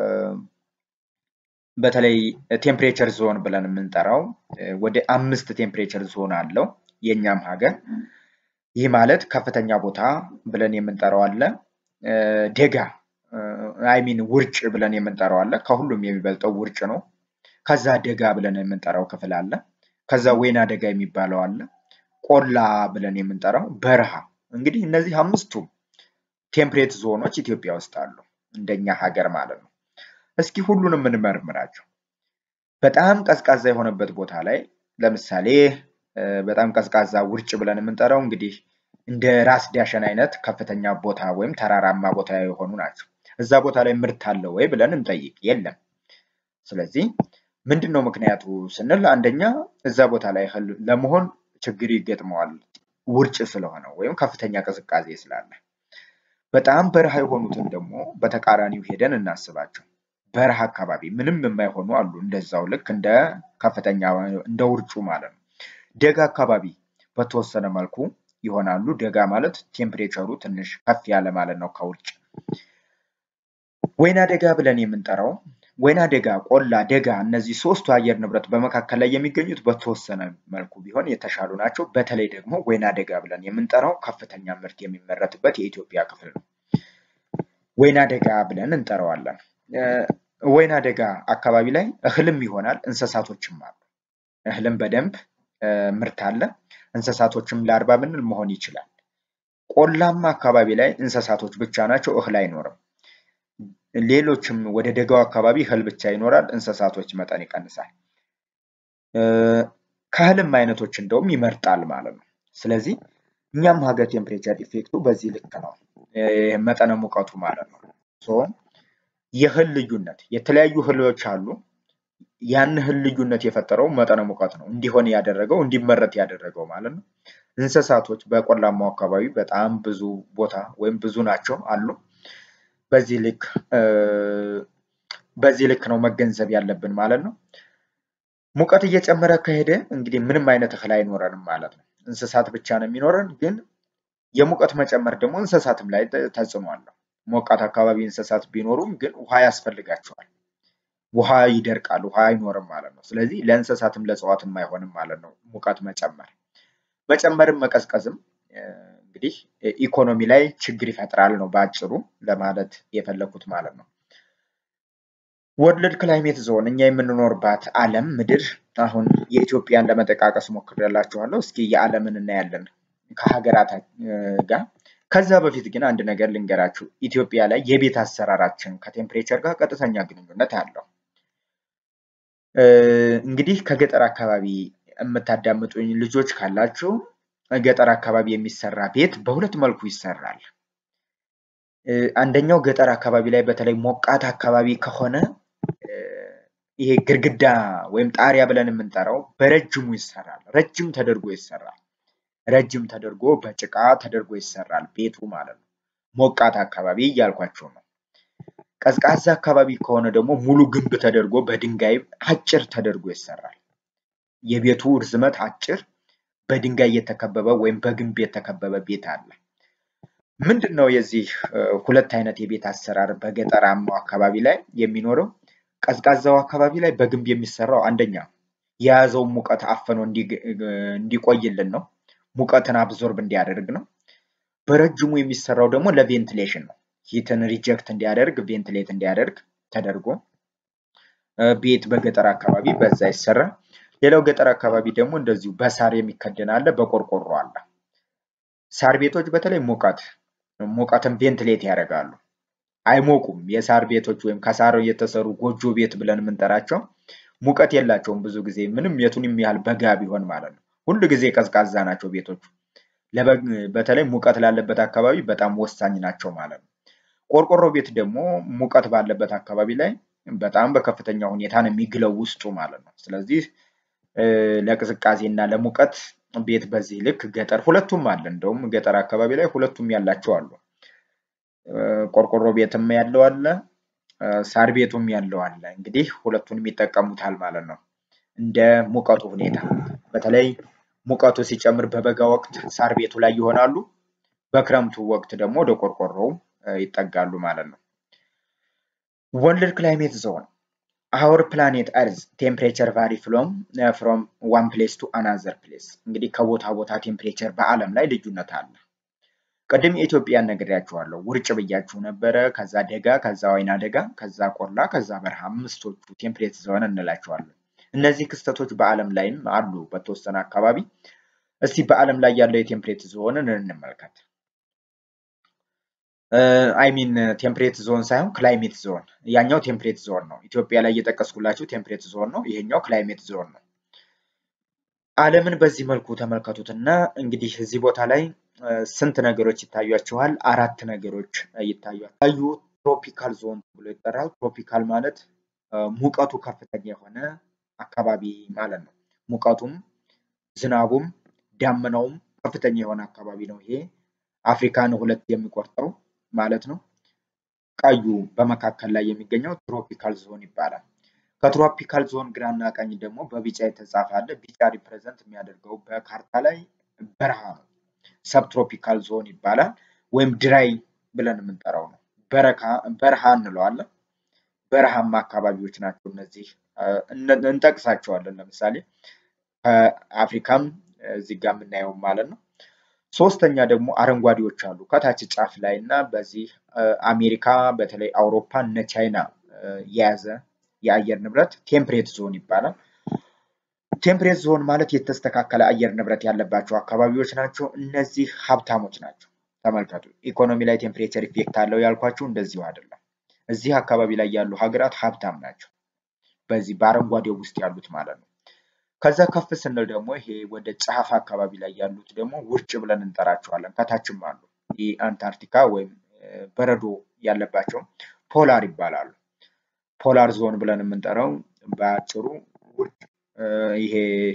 በተለይ ቴምፕሬቸር ዞን ብለን የምንጠራው ወደ አምስት ቴምፕሬቸር ዞን አለው የእኛም ሀገር። ይህ ማለት ከፍተኛ ቦታ ብለን የምንጠራው አለ፣ ደጋ አይሚን ውርጭ ብለን የምንጠራው አለ። ከሁሉም የሚበልጠው ውርጭ ነው። ከዛ ደጋ ብለን የምንጠራው ክፍል አለ። ከዛ ወይና ደጋ የሚባለው አለ። ቆላ ብለን የምንጠራው በረሃ። እንግዲህ እነዚህ አምስቱም ቴምፕሬት ዞኖች ኢትዮጵያ ውስጥ አሉ፣ እንደኛ ሀገር ማለት ነው። እስኪ ሁሉንም እንመርምራቸው። በጣም ቀዝቃዛ የሆነበት ቦታ ላይ ለምሳሌ በጣም ቀዝቃዛ ውርጭ ብለን የምንጠራው እንግዲህ እንደ ራስ ዳሸን አይነት ከፍተኛ ቦታ ወይም ተራራማ ቦታ የሆኑ ናቸው። እዛ ቦታ ላይ ምርት አለ ወይ ብለን እንጠይቅ፣ የለም። ስለዚህ ምንድን ነው ምክንያቱ ስንል አንደኛ እዛ ቦታ ላይ እህል ለመሆን ችግር ይገጥመዋል። ውርጭ ስለሆነ ወይም ከፍተኛ ቅዝቃዜ ስላለ። በጣም በረሃ የሆኑትን ደግሞ በተቃራኒው ሄደን እናስባቸው። በረሃ አካባቢ ምንም የማይሆኑ አሉ። እንደዛው ልክ እንደ ከፍተኛ እንደ ውርጩ ማለት ነው። ደጋ አካባቢ በተወሰነ መልኩ ይሆናሉ። ደጋ ማለት ቴምፕሬቸሩ ትንሽ ከፍ ያለ ማለት ነው ከውርጭ። ወይና ደጋ ብለን የምንጠራው ወይና ደጋ፣ ቆላ፣ ደጋ እነዚህ ሶስቱ አየር ንብረት በመካከል ላይ የሚገኙት በተወሰነ መልኩ ቢሆን የተሻሉ ናቸው። በተለይ ደግሞ ወይና ደጋ ብለን የምንጠራው ከፍተኛ ምርት የሚመረትበት የኢትዮጵያ ክፍል ነው። ወይና ደጋ ብለን እንጠራዋለን። ወይና ደጋ አካባቢ ላይ እህልም ይሆናል፣ እንስሳቶችም አሉ። እህልም በደንብ ምርት አለ። እንስሳቶችም ለአርባ ብንል መሆን ይችላል። ቆላማ አካባቢ ላይ እንስሳቶች ብቻ ናቸው፣ እህል አይኖርም። ሌሎችም ወደ ደጋው አካባቢ እህል ብቻ ይኖራል፣ እንስሳቶች መጠን ይቀንሳል። ከእህልም አይነቶች እንደውም ይመርጣል ማለት ነው። ስለዚህ እኛም ሀገር ቴምፕሬቸር ኢፌክቱ በዚህ ልክ ነው፣ መጠነ ሙቀቱ ማለት ነው። የእህል ልዩነት የተለያዩ እህሎች አሉ። ያን እህል ልዩነት የፈጠረው መጠነ ሙቀት ነው እንዲሆን ያደረገው እንዲመረት ያደረገው ማለት ነው። እንስሳቶች በቆላማው አካባቢ በጣም ብዙ ቦታ ወይም ብዙ ናቸው አሉ። በዚህ ልክ በዚህ ልክ ነው መገንዘብ ያለብን ማለት ነው። ሙቀት እየጨመረ ከሄደ እንግዲህ ምንም አይነት እህል አይኖረንም ማለት ነው። እንስሳት ብቻ ነው የሚኖረን። ግን የሙቀት መጨመር ደግሞ እንስሳትም ላይ ተጽዕኖ አለው። ሞቃት አካባቢ እንስሳት ቢኖሩም ግን ውሃ ያስፈልጋቸዋል። ውሃ ይደርቃል፣ ውሃ አይኖርም ማለት ነው። ስለዚህ ለእንስሳትም ለእጽዋትም አይሆንም ማለት ነው ሙቀት መጨመር። መጨመርም መቀዝቀዝም እንግዲህ ኢኮኖሚ ላይ ችግር ይፈጥራል ነው በአጭሩ ለማለት የፈለኩት ማለት ነው። ወርልድ ክላይሜት ዞን እኛ የምንኖርባት ዓለም ምድር አሁን የኢትዮጵያን ለመጠቃቀስ ሞክሬላችኋለሁ። እስኪ የዓለምን እናያለን ከሀገራት ጋር። ከዛ በፊት ግን አንድ ነገር ልንገራችሁ። ኢትዮጵያ ላይ የቤት አሰራራችን ከቴምፕሬቸር ጋር ቀጥተኛ ግንኙነት አለው። እንግዲህ ከገጠር አካባቢ የምታዳምጡኝ ልጆች ካላችሁ ገጠር አካባቢ የሚሰራ ቤት በሁለት መልኩ ይሰራል። አንደኛው ገጠር አካባቢ ላይ በተለይ ሞቃት አካባቢ ከሆነ ይሄ ግድግዳ ወይም ጣሪያ ብለን የምንጠራው በረጅሙ ይሰራል። ረጅም ተደርጎ ይሰራል። ረጅም ተደርጎ በጭቃ ተደርጎ ይሰራል ቤቱ ማለት ነው። ሞቃት አካባቢ እያልኳቸው ነው። ቀዝቃዛ አካባቢ ከሆነ ደግሞ ሙሉ ግንብ ተደርጎ በድንጋይ አጭር ተደርጎ ይሰራል። የቤቱ ርዝመት አጭር በድንጋይ የተከበበ ወይም በግንብ የተከበበ ቤት አለ። ምንድን ነው የዚህ ሁለት አይነት የቤት አሰራር በገጠራማው አካባቢ ላይ የሚኖረው? ቀዝቃዛው አካባቢ ላይ በግንብ የሚሰራው አንደኛ የያዘውን ሙቀት አፍኖ እንዲቆይልን ነው። ሙቀትን አብዞርብ እንዲያደርግ ነው። በረጅሙ የሚሰራው ደግሞ ለቬንቲሌሽን ነው። ሂትን ሪጀክት እንዲያደርግ ቬንቲሌት እንዲያደርግ ተደርጎ ቤት በገጠር አካባቢ በዛ ይሰራል። ሌላው ገጠር አካባቢ ደግሞ እንደዚሁ በሳር የሚከደን አለ፣ በቆርቆሮ አለ። ሳር ቤቶች በተለይ ሙቀት ሙቀትን ቬንትሌት ያደርጋሉ። አይሞቁም። የሳር ቤቶች ወይም ከሳር የተሰሩ ጎጆ ቤት ብለን የምንጠራቸው ሙቀት የላቸውም። ብዙ ጊዜ ምንም የቱንም ያህል በጋ ቢሆን ማለት ነው። ሁሉ ጊዜ ቀዝቃዛ ናቸው ቤቶቹ። በተለይ ሙቀት ላለበት አካባቢ በጣም ወሳኝ ናቸው ማለት ነው። ቆርቆሮ ቤት ደግሞ ሙቀት ባለበት አካባቢ ላይ በጣም በከፍተኛ ሁኔታ ነው የሚግለው ውስጡ ማለት ነው። ስለዚህ ለቅዝቃዜ እና ለሙቀት ቤት በዚህ ልክ ገጠር ሁለቱም አለ። እንደውም ገጠር አካባቢ ላይ ሁለቱም ያላቸው አሉ። ቆርቆሮ ቤትም ያለው አለ፣ ሳር ቤቱም ያለው አለ። እንግዲህ ሁለቱንም ይጠቀሙታል ማለት ነው እንደ ሙቀቱ ሁኔታ። በተለይ ሙቀቱ ሲጨምር በበጋ ወቅት ሳር ቤቱ ላይ ይሆናሉ። በክረምቱ ወቅት ደግሞ ወደ ቆርቆሮው ይጠጋሉ ማለት ነው። ወርልድ ክላይሜት ዞን አወር ፕላኔት እርዝ ቴምፕሬቸር ቫሪ ፍሎም ፍሮም ዋን ፕሌስ ቱ አናዘር ፕሌስ። እንግዲህ ከቦታ ቦታ ቴምፕሬቸር በዓለም ላይ ልዩነት አለ። ቅድም የኢትዮጵያን ነግሬያችኋለሁ። ውርጭ ብያችሁ ነበረ። ከዛ ደጋ፣ ከዛ ወይና ደጋ፣ ከዛ ቆላ፣ ከዛ በረሃ አምስቶቹ ቴምፕሬት ዞን እንላቸዋለን። እነዚህ ክስተቶች በዓለም ላይም አሉ በተወሰነ አካባቢ። እስቲ በዓለም ላይ ያለው የቴምፕሬት ዞንን እንመልከት። አይሚን ቴምፕሬት ዞን ሳይሆን ክላይሜት ዞን። ያኛው ቴምፕሬት ዞን ነው። ኢትዮጵያ ላይ እየጠቀስኩላችሁ ቴምፕሬት ዞን ነው። ይሄኛው ክላይሜት ዞን ነው። ዓለምን በዚህ መልኩ ተመልከቱትና እንግዲህ እዚህ ቦታ ላይ ስንት ነገሮች ይታያችኋል? አራት ነገሮች ይታያል። ታዩ ትሮፒካል ዞን ብሎ ይጠራል። ትሮፒካል ማለት ሙቀቱ ከፍተኛ የሆነ አካባቢ ማለት ነው። ሙቀቱም ዝናቡም ዳመናውም ከፍተኛ የሆነ አካባቢ ነው። ይሄ አፍሪካን ሁለት የሚቆርጠው ማለት ነው። ቀዩ በመካከል ላይ የሚገኘው ትሮፒካል ዞን ይባላል። ከትሮፒካል ዞን ግራና ቀኝ ደግሞ በቢጫ የተጻፈ አለ። ቢጫ ሪፕሬዘንት የሚያደርገው በካርታ ላይ በረሃ ነው። ሰብትሮፒካል ዞን ይባላል ወይም ድራይ ብለን የምንጠራው ነው። በረሃ እንለዋለን። በረሃማ አካባቢዎች ናቸው እነዚህ እንጠቅሳቸዋለን። ለምሳሌ ከአፍሪካም እዚህ ጋር የምናየው ማለት ነው። ሶስተኛ ደግሞ አረንጓዴዎች አሉ ከታች ጫፍ ላይ እና በዚህ አሜሪካ በተለይ አውሮፓ እነ ቻይና የያዘ የአየር ንብረት ቴምፕሬት ዞን ይባላል። ቴምፕሬት ዞን ማለት የተስተካከለ አየር ንብረት ያለባቸው አካባቢዎች ናቸው። እነዚህ ሀብታሞች ናቸው። ተመልከቱ፣ ኢኮኖሚ ላይ ቴምፕሬቸር ኢፌክት አለው ያልኳችሁ እንደዚሁ አይደለም። እዚህ አካባቢ ላይ ያሉ ሀገራት ሀብታም ናቸው። በዚህ በአረንጓዴው ውስጥ ያሉት ማለት ነው። ከዛ ከፍ ስንል ደግሞ ይሄ ወደ ጫፍ አካባቢ ላይ ያሉት ደግሞ ውርጭ ብለን እንጠራቸዋለን። ከታችም አሉ። ይህ አንታርክቲካ ወይም በረዶ ያለባቸው ፖላር ይባላሉ። ፖላር ዞን ብለን የምንጠራው በአጭሩ ውርጭ ይሄ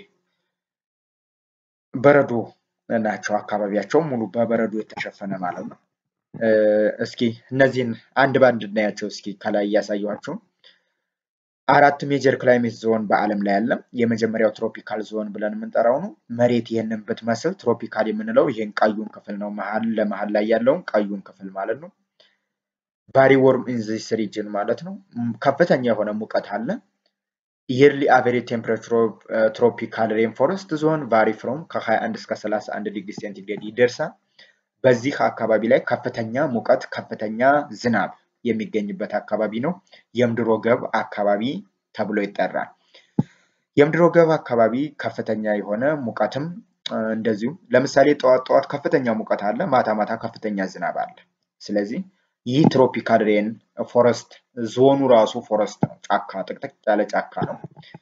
በረዶ ናቸው። አካባቢያቸው ሙሉ በበረዶ የተሸፈነ ማለት ነው። እስኪ እነዚህን አንድ በአንድ እናያቸው። እስኪ ከላይ እያሳየኋቸው አራት ሜጀር ክላይሜት ዞን በዓለም ላይ አለ። የመጀመሪያው ትሮፒካል ዞን ብለን የምንጠራው ነው። መሬት ይህንን ብትመስል ትሮፒካል የምንለው ይህን ቀዩን ክፍል ነው። መሀል ለመሀል ላይ ያለውን ቀዩን ክፍል ማለት ነው። ባሪ ወርም ኢን ዚስ ሪጅን ማለት ነው። ከፍተኛ የሆነ ሙቀት አለ። የርሊ አቨሬጅ ቴምፕሬቸር ትሮፒካል ሬንፎረስት ዞን ቫሪ ፍሮም ከ21 እስከ 31 ዲግሪ ሴንቲግሬድ ይደርሳል። በዚህ አካባቢ ላይ ከፍተኛ ሙቀት፣ ከፍተኛ ዝናብ የሚገኝበት አካባቢ ነው። የምድር ወገብ አካባቢ ተብሎ ይጠራል። የምድር ወገብ አካባቢ ከፍተኛ የሆነ ሙቀትም እንደዚሁ ለምሳሌ ጠዋት ጠዋት ከፍተኛ ሙቀት አለ፣ ማታ ማታ ከፍተኛ ዝናብ አለ። ስለዚህ ይህ ትሮፒካል ሬን ፎረስት ዞኑ ራሱ ፎረስት ነው፣ ጫካ ጥቅጥቅ ያለ ጫካ ነው።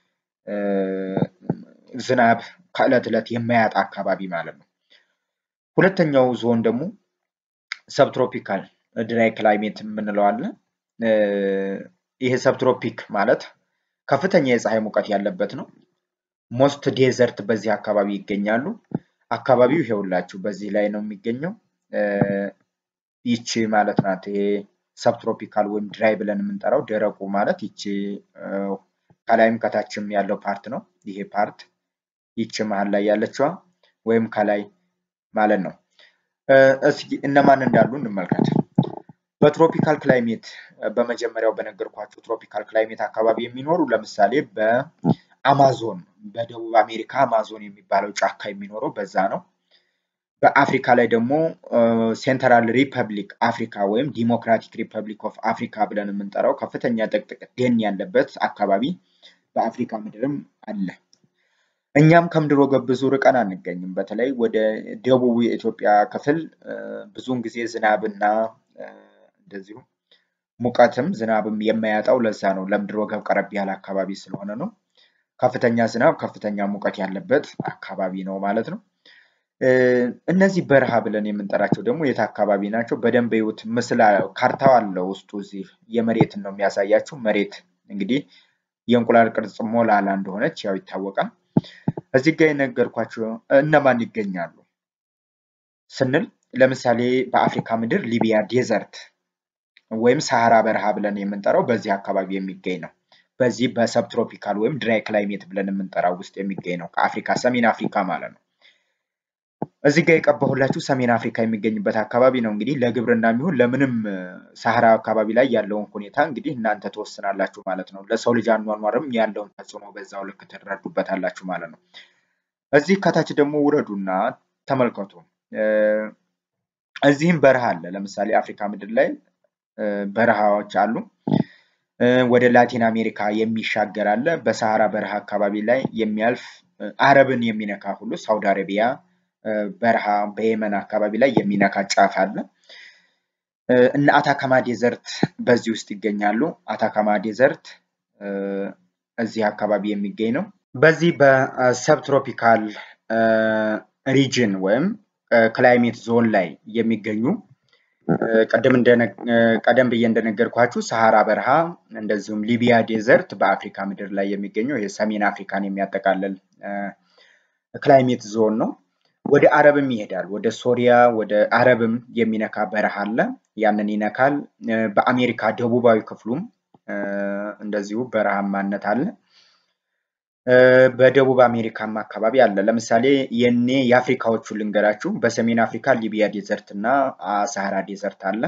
ዝናብ ከዕለት ዕለት የማያጣ አካባቢ ማለት ነው። ሁለተኛው ዞን ደግሞ ሰብትሮፒካል ድራይ ክላይሜት የምንለው አለ። ይሄ ሰብትሮፒክ ማለት ከፍተኛ የፀሐይ ሙቀት ያለበት ነው። ሞስት ዴዘርት በዚህ አካባቢ ይገኛሉ። አካባቢው ይሄውላችሁ በዚህ ላይ ነው የሚገኘው። ይቺ ማለት ናት። ይሄ ሰብትሮፒካል ወይም ድራይ ብለን የምንጠራው ደረቁ ማለት ይቺ ከላይም ከታችም ያለው ፓርት ነው። ይሄ ፓርት ይቺ መሀል ላይ ያለችዋ ወይም ከላይ ማለት ነው። እስኪ እነማን እንዳሉ እንመልከት። በትሮፒካል ክላይሜት በመጀመሪያው በነገርኳቸው ትሮፒካል ክላይሜት አካባቢ የሚኖሩ ለምሳሌ በአማዞን በደቡብ አሜሪካ አማዞን የሚባለው ጫካ የሚኖረው በዛ ነው። በአፍሪካ ላይ ደግሞ ሴንትራል ሪፐብሊክ አፍሪካ ወይም ዲሞክራቲክ ሪፐብሊክ ኦፍ አፍሪካ ብለን የምንጠራው ከፍተኛ ጥቅጥቅ ደን ያለበት አካባቢ በአፍሪካ ምድርም አለ። እኛም ከምድር ወገብ ብዙ ርቀን አንገኝም። በተለይ ወደ ደቡብ የኢትዮጵያ ክፍል ብዙውን ጊዜ ዝናብና እንደዚሁ ሙቀትም ዝናብም የማያጣው ለዛ ነው። ለምድር ወገብ ቀረብ ያለ አካባቢ ስለሆነ ነው። ከፍተኛ ዝናብ፣ ከፍተኛ ሙቀት ያለበት አካባቢ ነው ማለት ነው። እነዚህ በረሃ ብለን የምንጠራቸው ደግሞ የት አካባቢ ናቸው? በደንብ ይዩት። ምስል ካርታው አለ ውስጡ እዚህ የመሬትን ነው የሚያሳያችሁ። መሬት እንግዲህ የእንቁላል ቅርጽ ሞላላ እንደሆነች ያው ይታወቃል። እዚህ ጋር የነገርኳቸው እነማን ይገኛሉ ስንል ለምሳሌ በአፍሪካ ምድር ሊቢያ ዴዘርት ወይም ሳሃራ በረሃ ብለን የምንጠራው በዚህ አካባቢ የሚገኝ ነው። በዚህ በሰብትሮፒካል ወይም ድራይ ክላይሜት ብለን የምንጠራው ውስጥ የሚገኝ ነው። ከአፍሪካ ሰሜን አፍሪካ ማለት ነው። እዚህ ጋር የቀባሁላችሁ ሰሜን አፍሪካ የሚገኝበት አካባቢ ነው። እንግዲህ ለግብርና የሚሆን ለምንም ሳህራ አካባቢ ላይ ያለውን ሁኔታ እንግዲህ እናንተ ትወስናላችሁ ማለት ነው። ለሰው ልጅ አኗኗርም ያለውን ተጽዕኖ በዛው ልክ ትረዱበታላችሁ ማለት ነው። እዚህ ከታች ደግሞ ውረዱና ተመልከቱ። እዚህም በረሃ አለ። ለምሳሌ አፍሪካ ምድር ላይ በረሃዎች አሉ። ወደ ላቲን አሜሪካ የሚሻገር አለ። በሰሃራ በረሃ አካባቢ ላይ የሚያልፍ አረብን የሚነካ ሁሉ ሳውዲ አረቢያ በረሃ በየመን አካባቢ ላይ የሚነካ ጫፍ አለ። እነ አታካማ ዴዘርት በዚህ ውስጥ ይገኛሉ። አታካማ ዴዘርት እዚህ አካባቢ የሚገኝ ነው። በዚህ በሰብትሮፒካል ሪጅን ወይም ክላይሜት ዞን ላይ የሚገኙ ቀደም ብዬ እንደነገርኳችሁ ሰሃራ በረሃ እንደዚሁም ሊቢያ ዴዘርት በአፍሪካ ምድር ላይ የሚገኘው የሰሜን አፍሪካን የሚያጠቃልል ክላይሜት ዞን ነው። ወደ አረብም ይሄዳል። ወደ ሶሪያ ወደ አረብም የሚነካ በረሃ አለ። ያንን ይነካል። በአሜሪካ ደቡባዊ ክፍሉም እንደዚሁ በረሃማነት አለ። በደቡብ አሜሪካም አካባቢ አለ። ለምሳሌ የኔ የአፍሪካዎቹ ልንገራችሁ። በሰሜን አፍሪካ ሊቢያ ዴዘርት እና ሳሃራ ዴዘርት አለ።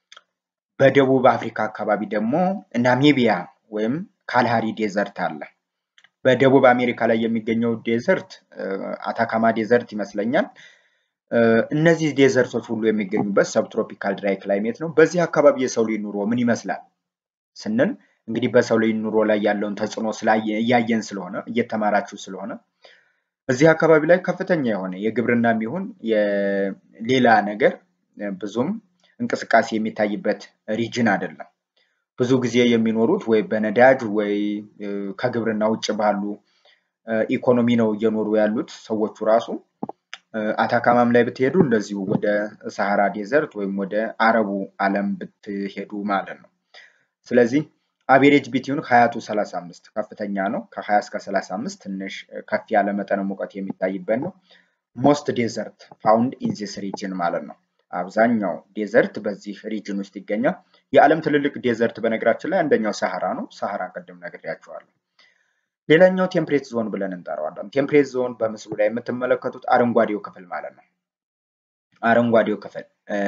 በደቡብ አፍሪካ አካባቢ ደግሞ ናሚቢያ ወይም ካልሃሪ ዴዘርት አለ። በደቡብ አሜሪካ ላይ የሚገኘው ዴዘርት አታካማ ዴዘርት ይመስለኛል። እነዚህ ዴዘርቶች ሁሉ የሚገኙበት ሰብትሮፒካል ድራይ ክላይሜት ነው። በዚህ አካባቢ የሰው ልጅ ኑሮ ምን ይመስላል ስንል እንግዲህ በሰው ልጅ ኑሮ ላይ ያለውን ተጽዕኖ እያየን ስለሆነ እየተማራችሁ ስለሆነ እዚህ አካባቢ ላይ ከፍተኛ የሆነ የግብርናም ይሁን የሌላ ነገር ብዙም እንቅስቃሴ የሚታይበት ሪጅን አይደለም። ብዙ ጊዜ የሚኖሩት ወይ በነዳጅ ወይ ከግብርና ውጭ ባሉ ኢኮኖሚ ነው እየኖሩ ያሉት ሰዎቹ ራሱ። አታካማም ላይ ብትሄዱ እንደዚሁ ወደ ሰሃራ ዴዘርት ወይም ወደ አረቡ ዓለም ብትሄዱ ማለት ነው። ስለዚህ አቬሬጅ ቢትዊን ሀያ ቱ ሰላሳ አምስት ከፍተኛ ነው። ከሀያ እስከ ሰላሳ አምስት ትንሽ ከፍ ያለ መጠነ ሙቀት የሚታይበት ነው። ሞስት ዴዘርት ፋውንድ ኢን ዚስ ሪጅን ማለት ነው። አብዛኛው ዴዘርት በዚህ ሪጅን ውስጥ ይገኛል። የዓለም ትልልቅ ዴዘርት በነገራችን ላይ አንደኛው ሰሃራ ነው። ሰሃራ ቅድም ነግሬያቸዋለሁ። ሌላኛው ቴምፕሬት ዞን ብለን እንጠራዋለን። ቴምፕሬት ዞን በምስሉ ላይ የምትመለከቱት አረንጓዴው ክፍል ማለት ነው። አረንጓዴው ክፍል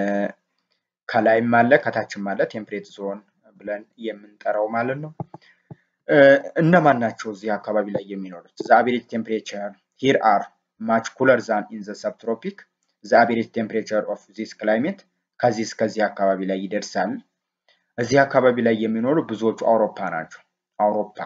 ከላይም አለ ከታችም አለ ቴምፕሬት ዞን ብለን የምንጠራው ማለት ነው። እነማን ናቸው እዚህ አካባቢ ላይ የሚኖሩት? ዘ አቬሬጅ ቴምፕሬቸር ሂር አር ማች ኩለር ዛን ኢን ዘ ሰብትሮፒክ ዘ አቬሬጅ ቴምፕሬቸር ኦፍ ዚስ ክላይሜት ከዚህ እስከዚህ አካባቢ ላይ ይደርሳል። እዚህ አካባቢ ላይ የሚኖሩ ብዙዎቹ አውሮፓ ናቸው። አውሮፓ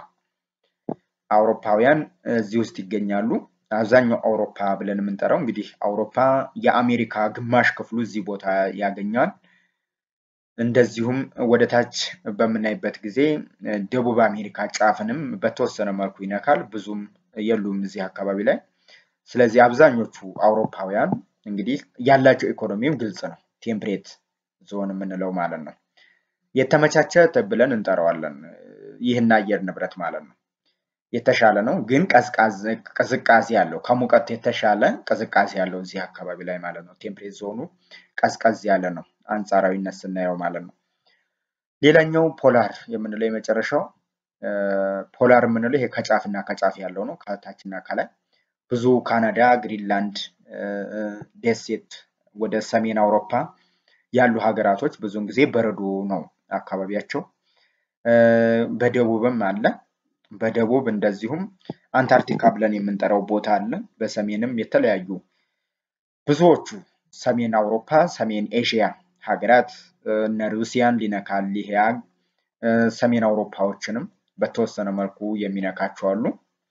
አውሮፓውያን እዚህ ውስጥ ይገኛሉ። አብዛኛው አውሮፓ ብለን የምንጠራው እንግዲህ አውሮፓ የአሜሪካ ግማሽ ክፍሉ እዚህ ቦታ ያገኛል። እንደዚሁም ወደ ታች በምናይበት ጊዜ ደቡብ አሜሪካ ጫፍንም በተወሰነ መልኩ ይነካል። ብዙም የሉም እዚህ አካባቢ ላይ። ስለዚህ አብዛኞቹ አውሮፓውያን እንግዲህ ያላቸው ኢኮኖሚም ግልጽ ነው። ቴምፕሬት ዞን የምንለው ማለት ነው። የተመቻቸ ብለን እንጠራዋለን። ይህን አየር ንብረት ማለት ነው። የተሻለ ነው ግን ቅዝቃዜ ያለው ከሙቀት የተሻለ ቅዝቃዜ ያለው እዚህ አካባቢ ላይ ማለት ነው። ቴምፕሬት ዞኑ ቀዝቀዝ ያለ ነው አንጻራዊነት ስናየው ማለት ነው። ሌላኛው ፖላር የምንለው የመጨረሻው ፖላር የምንለው ይሄ ከጫፍና ከጫፍ ያለው ነው። ከታችና ከላይ ብዙ ካናዳ፣ ግሪንላንድ፣ ደሴት ወደ ሰሜን አውሮፓ ያሉ ሀገራቶች ብዙውን ጊዜ በረዶ ነው አካባቢያቸው። በደቡብም አለ። በደቡብ እንደዚሁም አንታርክቲካ ብለን የምንጠራው ቦታ አለ። በሰሜንም የተለያዩ ብዙዎቹ ሰሜን አውሮፓ፣ ሰሜን ኤዥያ ሀገራት እነ ሩሲያን ሊነካል ይሄ ሰሜን አውሮፓዎችንም በተወሰነ መልኩ የሚነካቸው አሉ።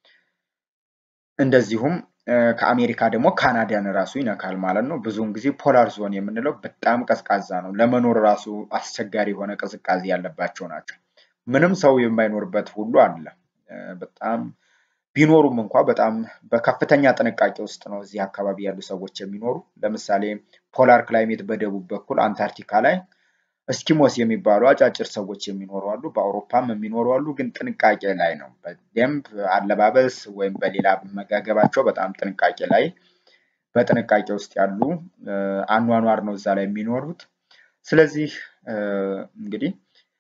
እንደዚሁም ከአሜሪካ ደግሞ ካናዳን ራሱ ይነካል ማለት ነው። ብዙውን ጊዜ ፖላር ዞን የምንለው በጣም ቀዝቃዛ ነው። ለመኖር ራሱ አስቸጋሪ የሆነ ቅዝቃዜ ያለባቸው ናቸው። ምንም ሰው የማይኖርበት ሁሉ አለ። በጣም ቢኖሩም እንኳ በጣም በከፍተኛ ጥንቃቄ ውስጥ ነው እዚህ አካባቢ ያሉ ሰዎች የሚኖሩ። ለምሳሌ ፖላር ክላይሜት በደቡብ በኩል አንታርክቲካ ላይ እስኪሞስ የሚባሉ አጫጭር ሰዎች የሚኖሩ አሉ። በአውሮፓም የሚኖሩ አሉ። ግን ጥንቃቄ ላይ ነው። በደንብ አለባበስ ወይም በሌላ አመጋገባቸው በጣም ጥንቃቄ ላይ በጥንቃቄ ውስጥ ያሉ አኗኗር ነው እዛ ላይ የሚኖሩት። ስለዚህ እንግዲህ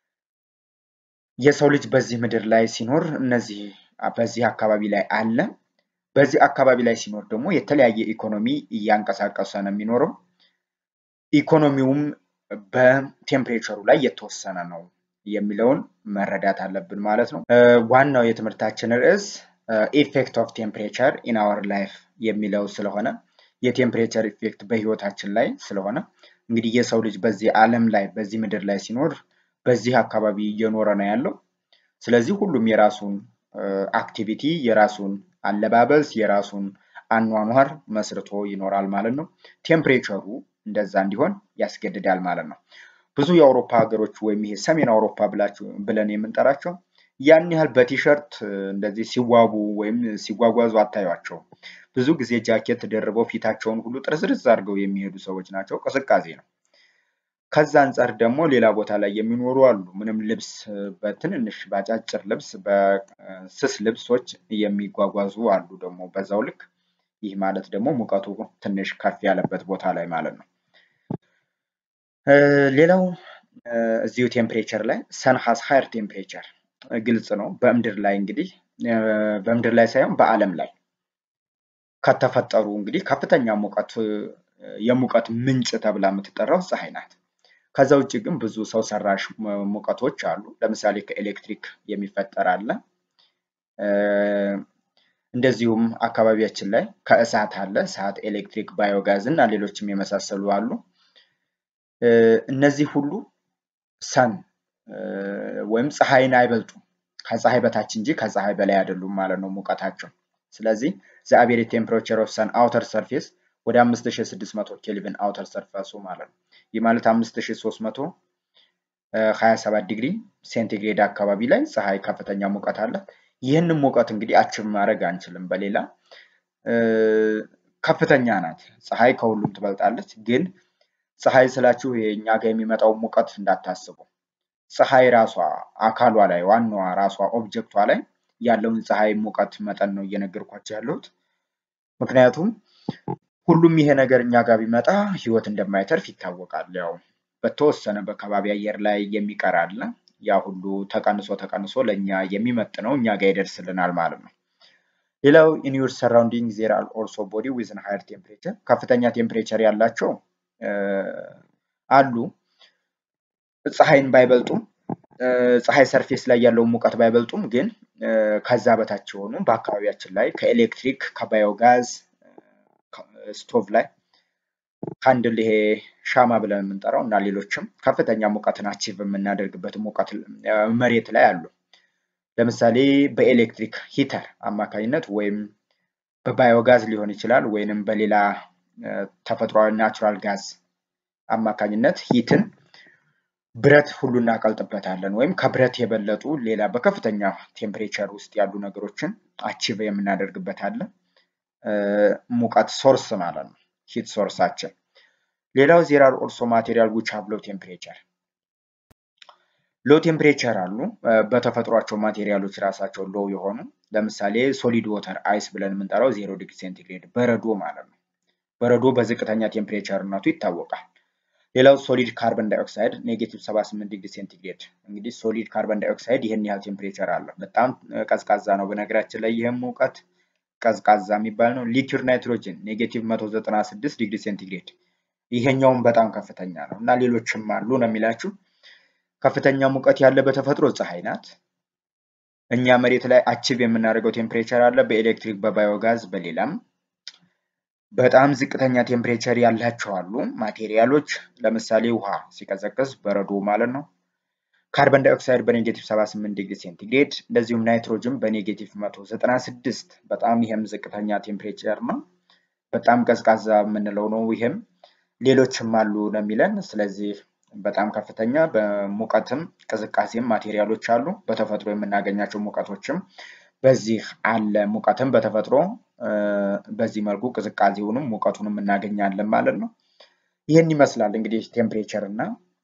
የሰው ልጅ በዚህ ምድር ላይ ሲኖር እነዚህ በዚህ አካባቢ ላይ አለ። በዚህ አካባቢ ላይ ሲኖር ደግሞ የተለያየ ኢኮኖሚ እያንቀሳቀሰ ነው የሚኖረው። ኢኮኖሚውም በቴምፕሬቸሩ ላይ የተወሰነ ነው የሚለውን መረዳት አለብን ማለት ነው። ዋናው የትምህርታችን ርዕስ ኢፌክት ኦፍ ቴምፕሬቸር ኢን አወር ላይፍ የሚለው ስለሆነ የቴምፕሬቸር ኢፌክት በህይወታችን ላይ ስለሆነ እንግዲህ የሰው ልጅ በዚህ ዓለም ላይ በዚህ ምድር ላይ ሲኖር በዚህ አካባቢ እየኖረ ነው ያለው። ስለዚህ ሁሉም የራሱን አክቲቪቲ የራሱን አለባበስ የራሱን አኗኗር መስርቶ ይኖራል ማለት ነው። ቴምፕሬቸሩ እንደዛ እንዲሆን ያስገድዳል ማለት ነው። ብዙ የአውሮፓ ሀገሮች ወይም ይሄ ሰሜን አውሮፓ ብላችሁ ብለን የምንጠራቸው ያን ያህል በቲሸርት እንደዚህ ሲዋቡ ወይም ሲጓጓዙ አታዩቸውም። ብዙ ጊዜ ጃኬት ደርበው ፊታቸውን ሁሉ ጥርዝርዝ አድርገው የሚሄዱ ሰዎች ናቸው። ቅዝቃዜ ነው። ከዛ አንጻር ደግሞ ሌላ ቦታ ላይ የሚኖሩ አሉ። ምንም ልብስ በትንንሽ በአጫጭር ልብስ በስስ ልብሶች የሚጓጓዙ አሉ ደግሞ በዛው ልክ ይህ ማለት ደግሞ ሙቀቱ ትንሽ ከፍ ያለበት ቦታ ላይ ማለት ነው። ሌላው እዚሁ ቴምፕሬቸር ላይ ሰን ሃዝ ሃየር ቴምፕሬቸር ግልጽ ነው። በምድር ላይ እንግዲህ በምድር ላይ ሳይሆን በዓለም ላይ ከተፈጠሩ እንግዲህ ከፍተኛ ሙቀት የሙቀት ምንጭ ተብላ የምትጠራው ፀሐይ ናት። ከዛ ውጭ ግን ብዙ ሰው ሰራሽ ሙቀቶች አሉ። ለምሳሌ ከኤሌክትሪክ የሚፈጠር አለ። እንደዚሁም አካባቢያችን ላይ ከእሳት አለ። እሳት፣ ኤሌክትሪክ፣ ባዮጋዝ እና ሌሎችም የመሳሰሉ አሉ። እነዚህ ሁሉ ሰን ወይም ፀሐይን አይበልጡም። ከፀሐይ በታች እንጂ ከፀሐይ በላይ አይደሉም ማለት ነው ሙቀታቸው። ስለዚህ ዘ አቬሬጅ ቴምፕሬቸር ኦፍ ሰን አውተር ሰርፌስ ወደ 5600 ኬልቪን አውተር ሰርፌሱ ማለት ነው። ይህ ማለት 5327 ዲግሪ ሴንቲግሬድ አካባቢ ላይ ፀሐይ ከፍተኛ ሙቀት አለ። ይህንን ሙቀት እንግዲህ አችብ ማድረግ አንችልም። በሌላ ከፍተኛ ናት ፀሐይ ከሁሉም ትበልጣለች። ግን ፀሐይ ስላችሁ የእኛ ጋር የሚመጣው ሙቀት እንዳታስቡ። ፀሐይ ራሷ አካሏ ላይ ዋናዋ ራሷ ኦብጀክቷ ላይ ያለውን ፀሐይ ሙቀት መጠን ነው እየነገርኳቸው ያለሁት። ምክንያቱም ሁሉም ይሄ ነገር እኛ ጋር ቢመጣ ህይወት እንደማይተርፍ ይታወቃል። ያው በተወሰነ በከባቢ አየር ላይ የሚቀር አለ። ያ ሁሉ ተቀንሶ ተቀንሶ ለእኛ የሚመጥነው እኛ ጋር ይደርስልናል ማለት ነው። ሌላው ኢን ዩር ሰራውንዲንግ ዜር አር ኦልሶ ቦዲ ዊዝን ሃየር ቴምፕሬቸር ከፍተኛ ቴምፕሬቸር ያላቸው አሉ። ፀሐይን ባይበልጡም ፀሐይ ሰርፌስ ላይ ያለውን ሙቀት ባይበልጡም ግን ከዛ በታች የሆኑ በአካባቢያችን ላይ ከኤሌክትሪክ ከባዮጋዝ ስቶቭ ላይ ካንድል ይሄ ሻማ ብለን የምንጠራው እና ሌሎችም ከፍተኛ ሙቀትን አቺቭ የምናደርግበት ሙቀት መሬት ላይ አሉ። ለምሳሌ በኤሌክትሪክ ሂተር አማካኝነት ወይም በባዮጋዝ ሊሆን ይችላል ወይንም በሌላ ተፈጥሯዊ ናቹራል ጋዝ አማካኝነት ሂትን ብረት ሁሉ እናቀልጥበታለን ወይም ከብረት የበለጡ ሌላ በከፍተኛ ቴምፕሬቸር ውስጥ ያሉ ነገሮችን አቺቭ የምናደርግበት አለ። ሙቀት ሶርስ ማለት ነው፣ ሂት ሶርሳችን። ሌላው ዜር አር ኦልሶ ማቴሪያል ዊች ሃቭ ሎ ቴምፕሬቸር ሎ ቴምፕሬቸር አሉ። በተፈጥሯቸው ማቴሪያሎች ራሳቸው ሎ የሆኑ ለምሳሌ ሶሊድ ወተር አይስ ብለን የምንጠራው ዜሮ ዲግሪ ሴንቲግሬድ በረዶ ማለት ነው። በረዶ በዝቅተኛ ቴምፕሬቸርነቱ ይታወቃል። ሌላው ሶሊድ ካርበን ዳይኦክሳይድ ኔጌቲቭ 78 ዲግሪ ሴንቲግሬድ። እንግዲህ ሶሊድ ካርበን ዳይኦክሳይድ ይህን ያህል ቴምፕሬቸር አለ። በጣም ቀዝቃዛ ነው። በነገራችን ላይ ይህም ሙቀት ቀዝቃዛ የሚባል ነው። ሊኩድ ናይትሮጅን ኔጌቲቭ 196 ዲግሪ ሴንቲግሬድ። ይሄኛውም በጣም ከፍተኛ ነው እና ሌሎችም አሉ ነው የሚላችሁ። ከፍተኛ ሙቀት ያለ በተፈጥሮ ፀሐይ ናት። እኛ መሬት ላይ አቺቭ የምናደርገው ቴምፕሬቸር አለ በኤሌክትሪክ በባዮጋዝ በሌላም በጣም ዝቅተኛ ቴምፕሬቸር ያላቸው አሉ ማቴሪያሎች ለምሳሌ ውሃ ሲቀዘቅዝ በረዶ ማለት ነው። ካርበን ዳይኦክሳይድ በኔጌቲቭ 78 ዲግሪ ሴንቲግሬድ እንደዚሁም ናይትሮጅን በኔጌቲቭ 196 በጣም ይሄም ዝቅተኛ ቴምፕሬቸር ነው። በጣም ቀዝቃዛ የምንለው ነው። ይሄም ሌሎችም አሉ ነው የሚለን። ስለዚህ በጣም ከፍተኛ በሙቀትም ቅዝቃዜም ማቴሪያሎች አሉ። በተፈጥሮ የምናገኛቸው ሙቀቶችም በዚህ አለ። ሙቀትም በተፈጥሮ በዚህ መልኩ ቅዝቃዜውንም ሙቀቱንም እናገኛለን ማለት ነው። ይህን ይመስላል እንግዲህ ቴምፕሬቸር እና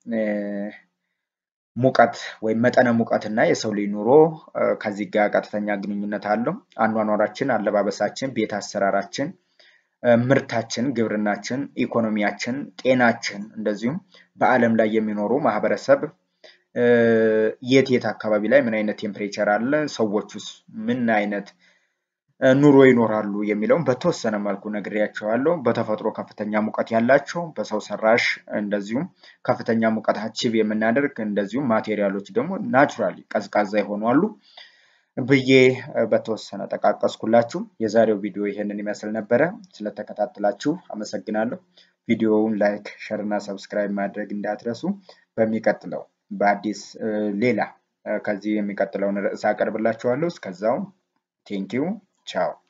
ሙቀት ወይም መጠነ ሙቀት እና የሰው ልጅ ኑሮ ከዚህ ጋር ቀጥተኛ ግንኙነት አለው። አኗኗራችን፣ አለባበሳችን፣ ቤት አሰራራችን፣ ምርታችን፣ ግብርናችን፣ ኢኮኖሚያችን፣ ጤናችን እንደዚሁም በዓለም ላይ የሚኖሩ ማህበረሰብ የት የት አካባቢ ላይ ምን አይነት ቴምፕሬቸር አለ፣ ሰዎቹስ ምን አይነት ኑሮ ይኖራሉ የሚለውን በተወሰነ መልኩ ነግሬያቸዋለሁ። በተፈጥሮ ከፍተኛ ሙቀት ያላቸው፣ በሰው ሰራሽ እንደዚሁም ከፍተኛ ሙቀት አቺቭ የምናደርግ እንደዚሁም ማቴሪያሎች ደግሞ ናቹራሊ ቀዝቃዛ የሆኑ አሉ ብዬ በተወሰነ ጠቃቀስኩላችሁ። የዛሬው ቪዲዮ ይሄንን ይመስል ነበረ። ስለተከታተላችሁ አመሰግናለሁ። ቪዲዮውን ላይክ፣ ሸር እና ሰብስክራይብ ማድረግ እንዳትረሱ። በሚቀጥለው በአዲስ ሌላ ከዚህ የሚቀጥለውን ርዕስ አቀርብላችኋለሁ። እስከዛው ቴንኪው ቻው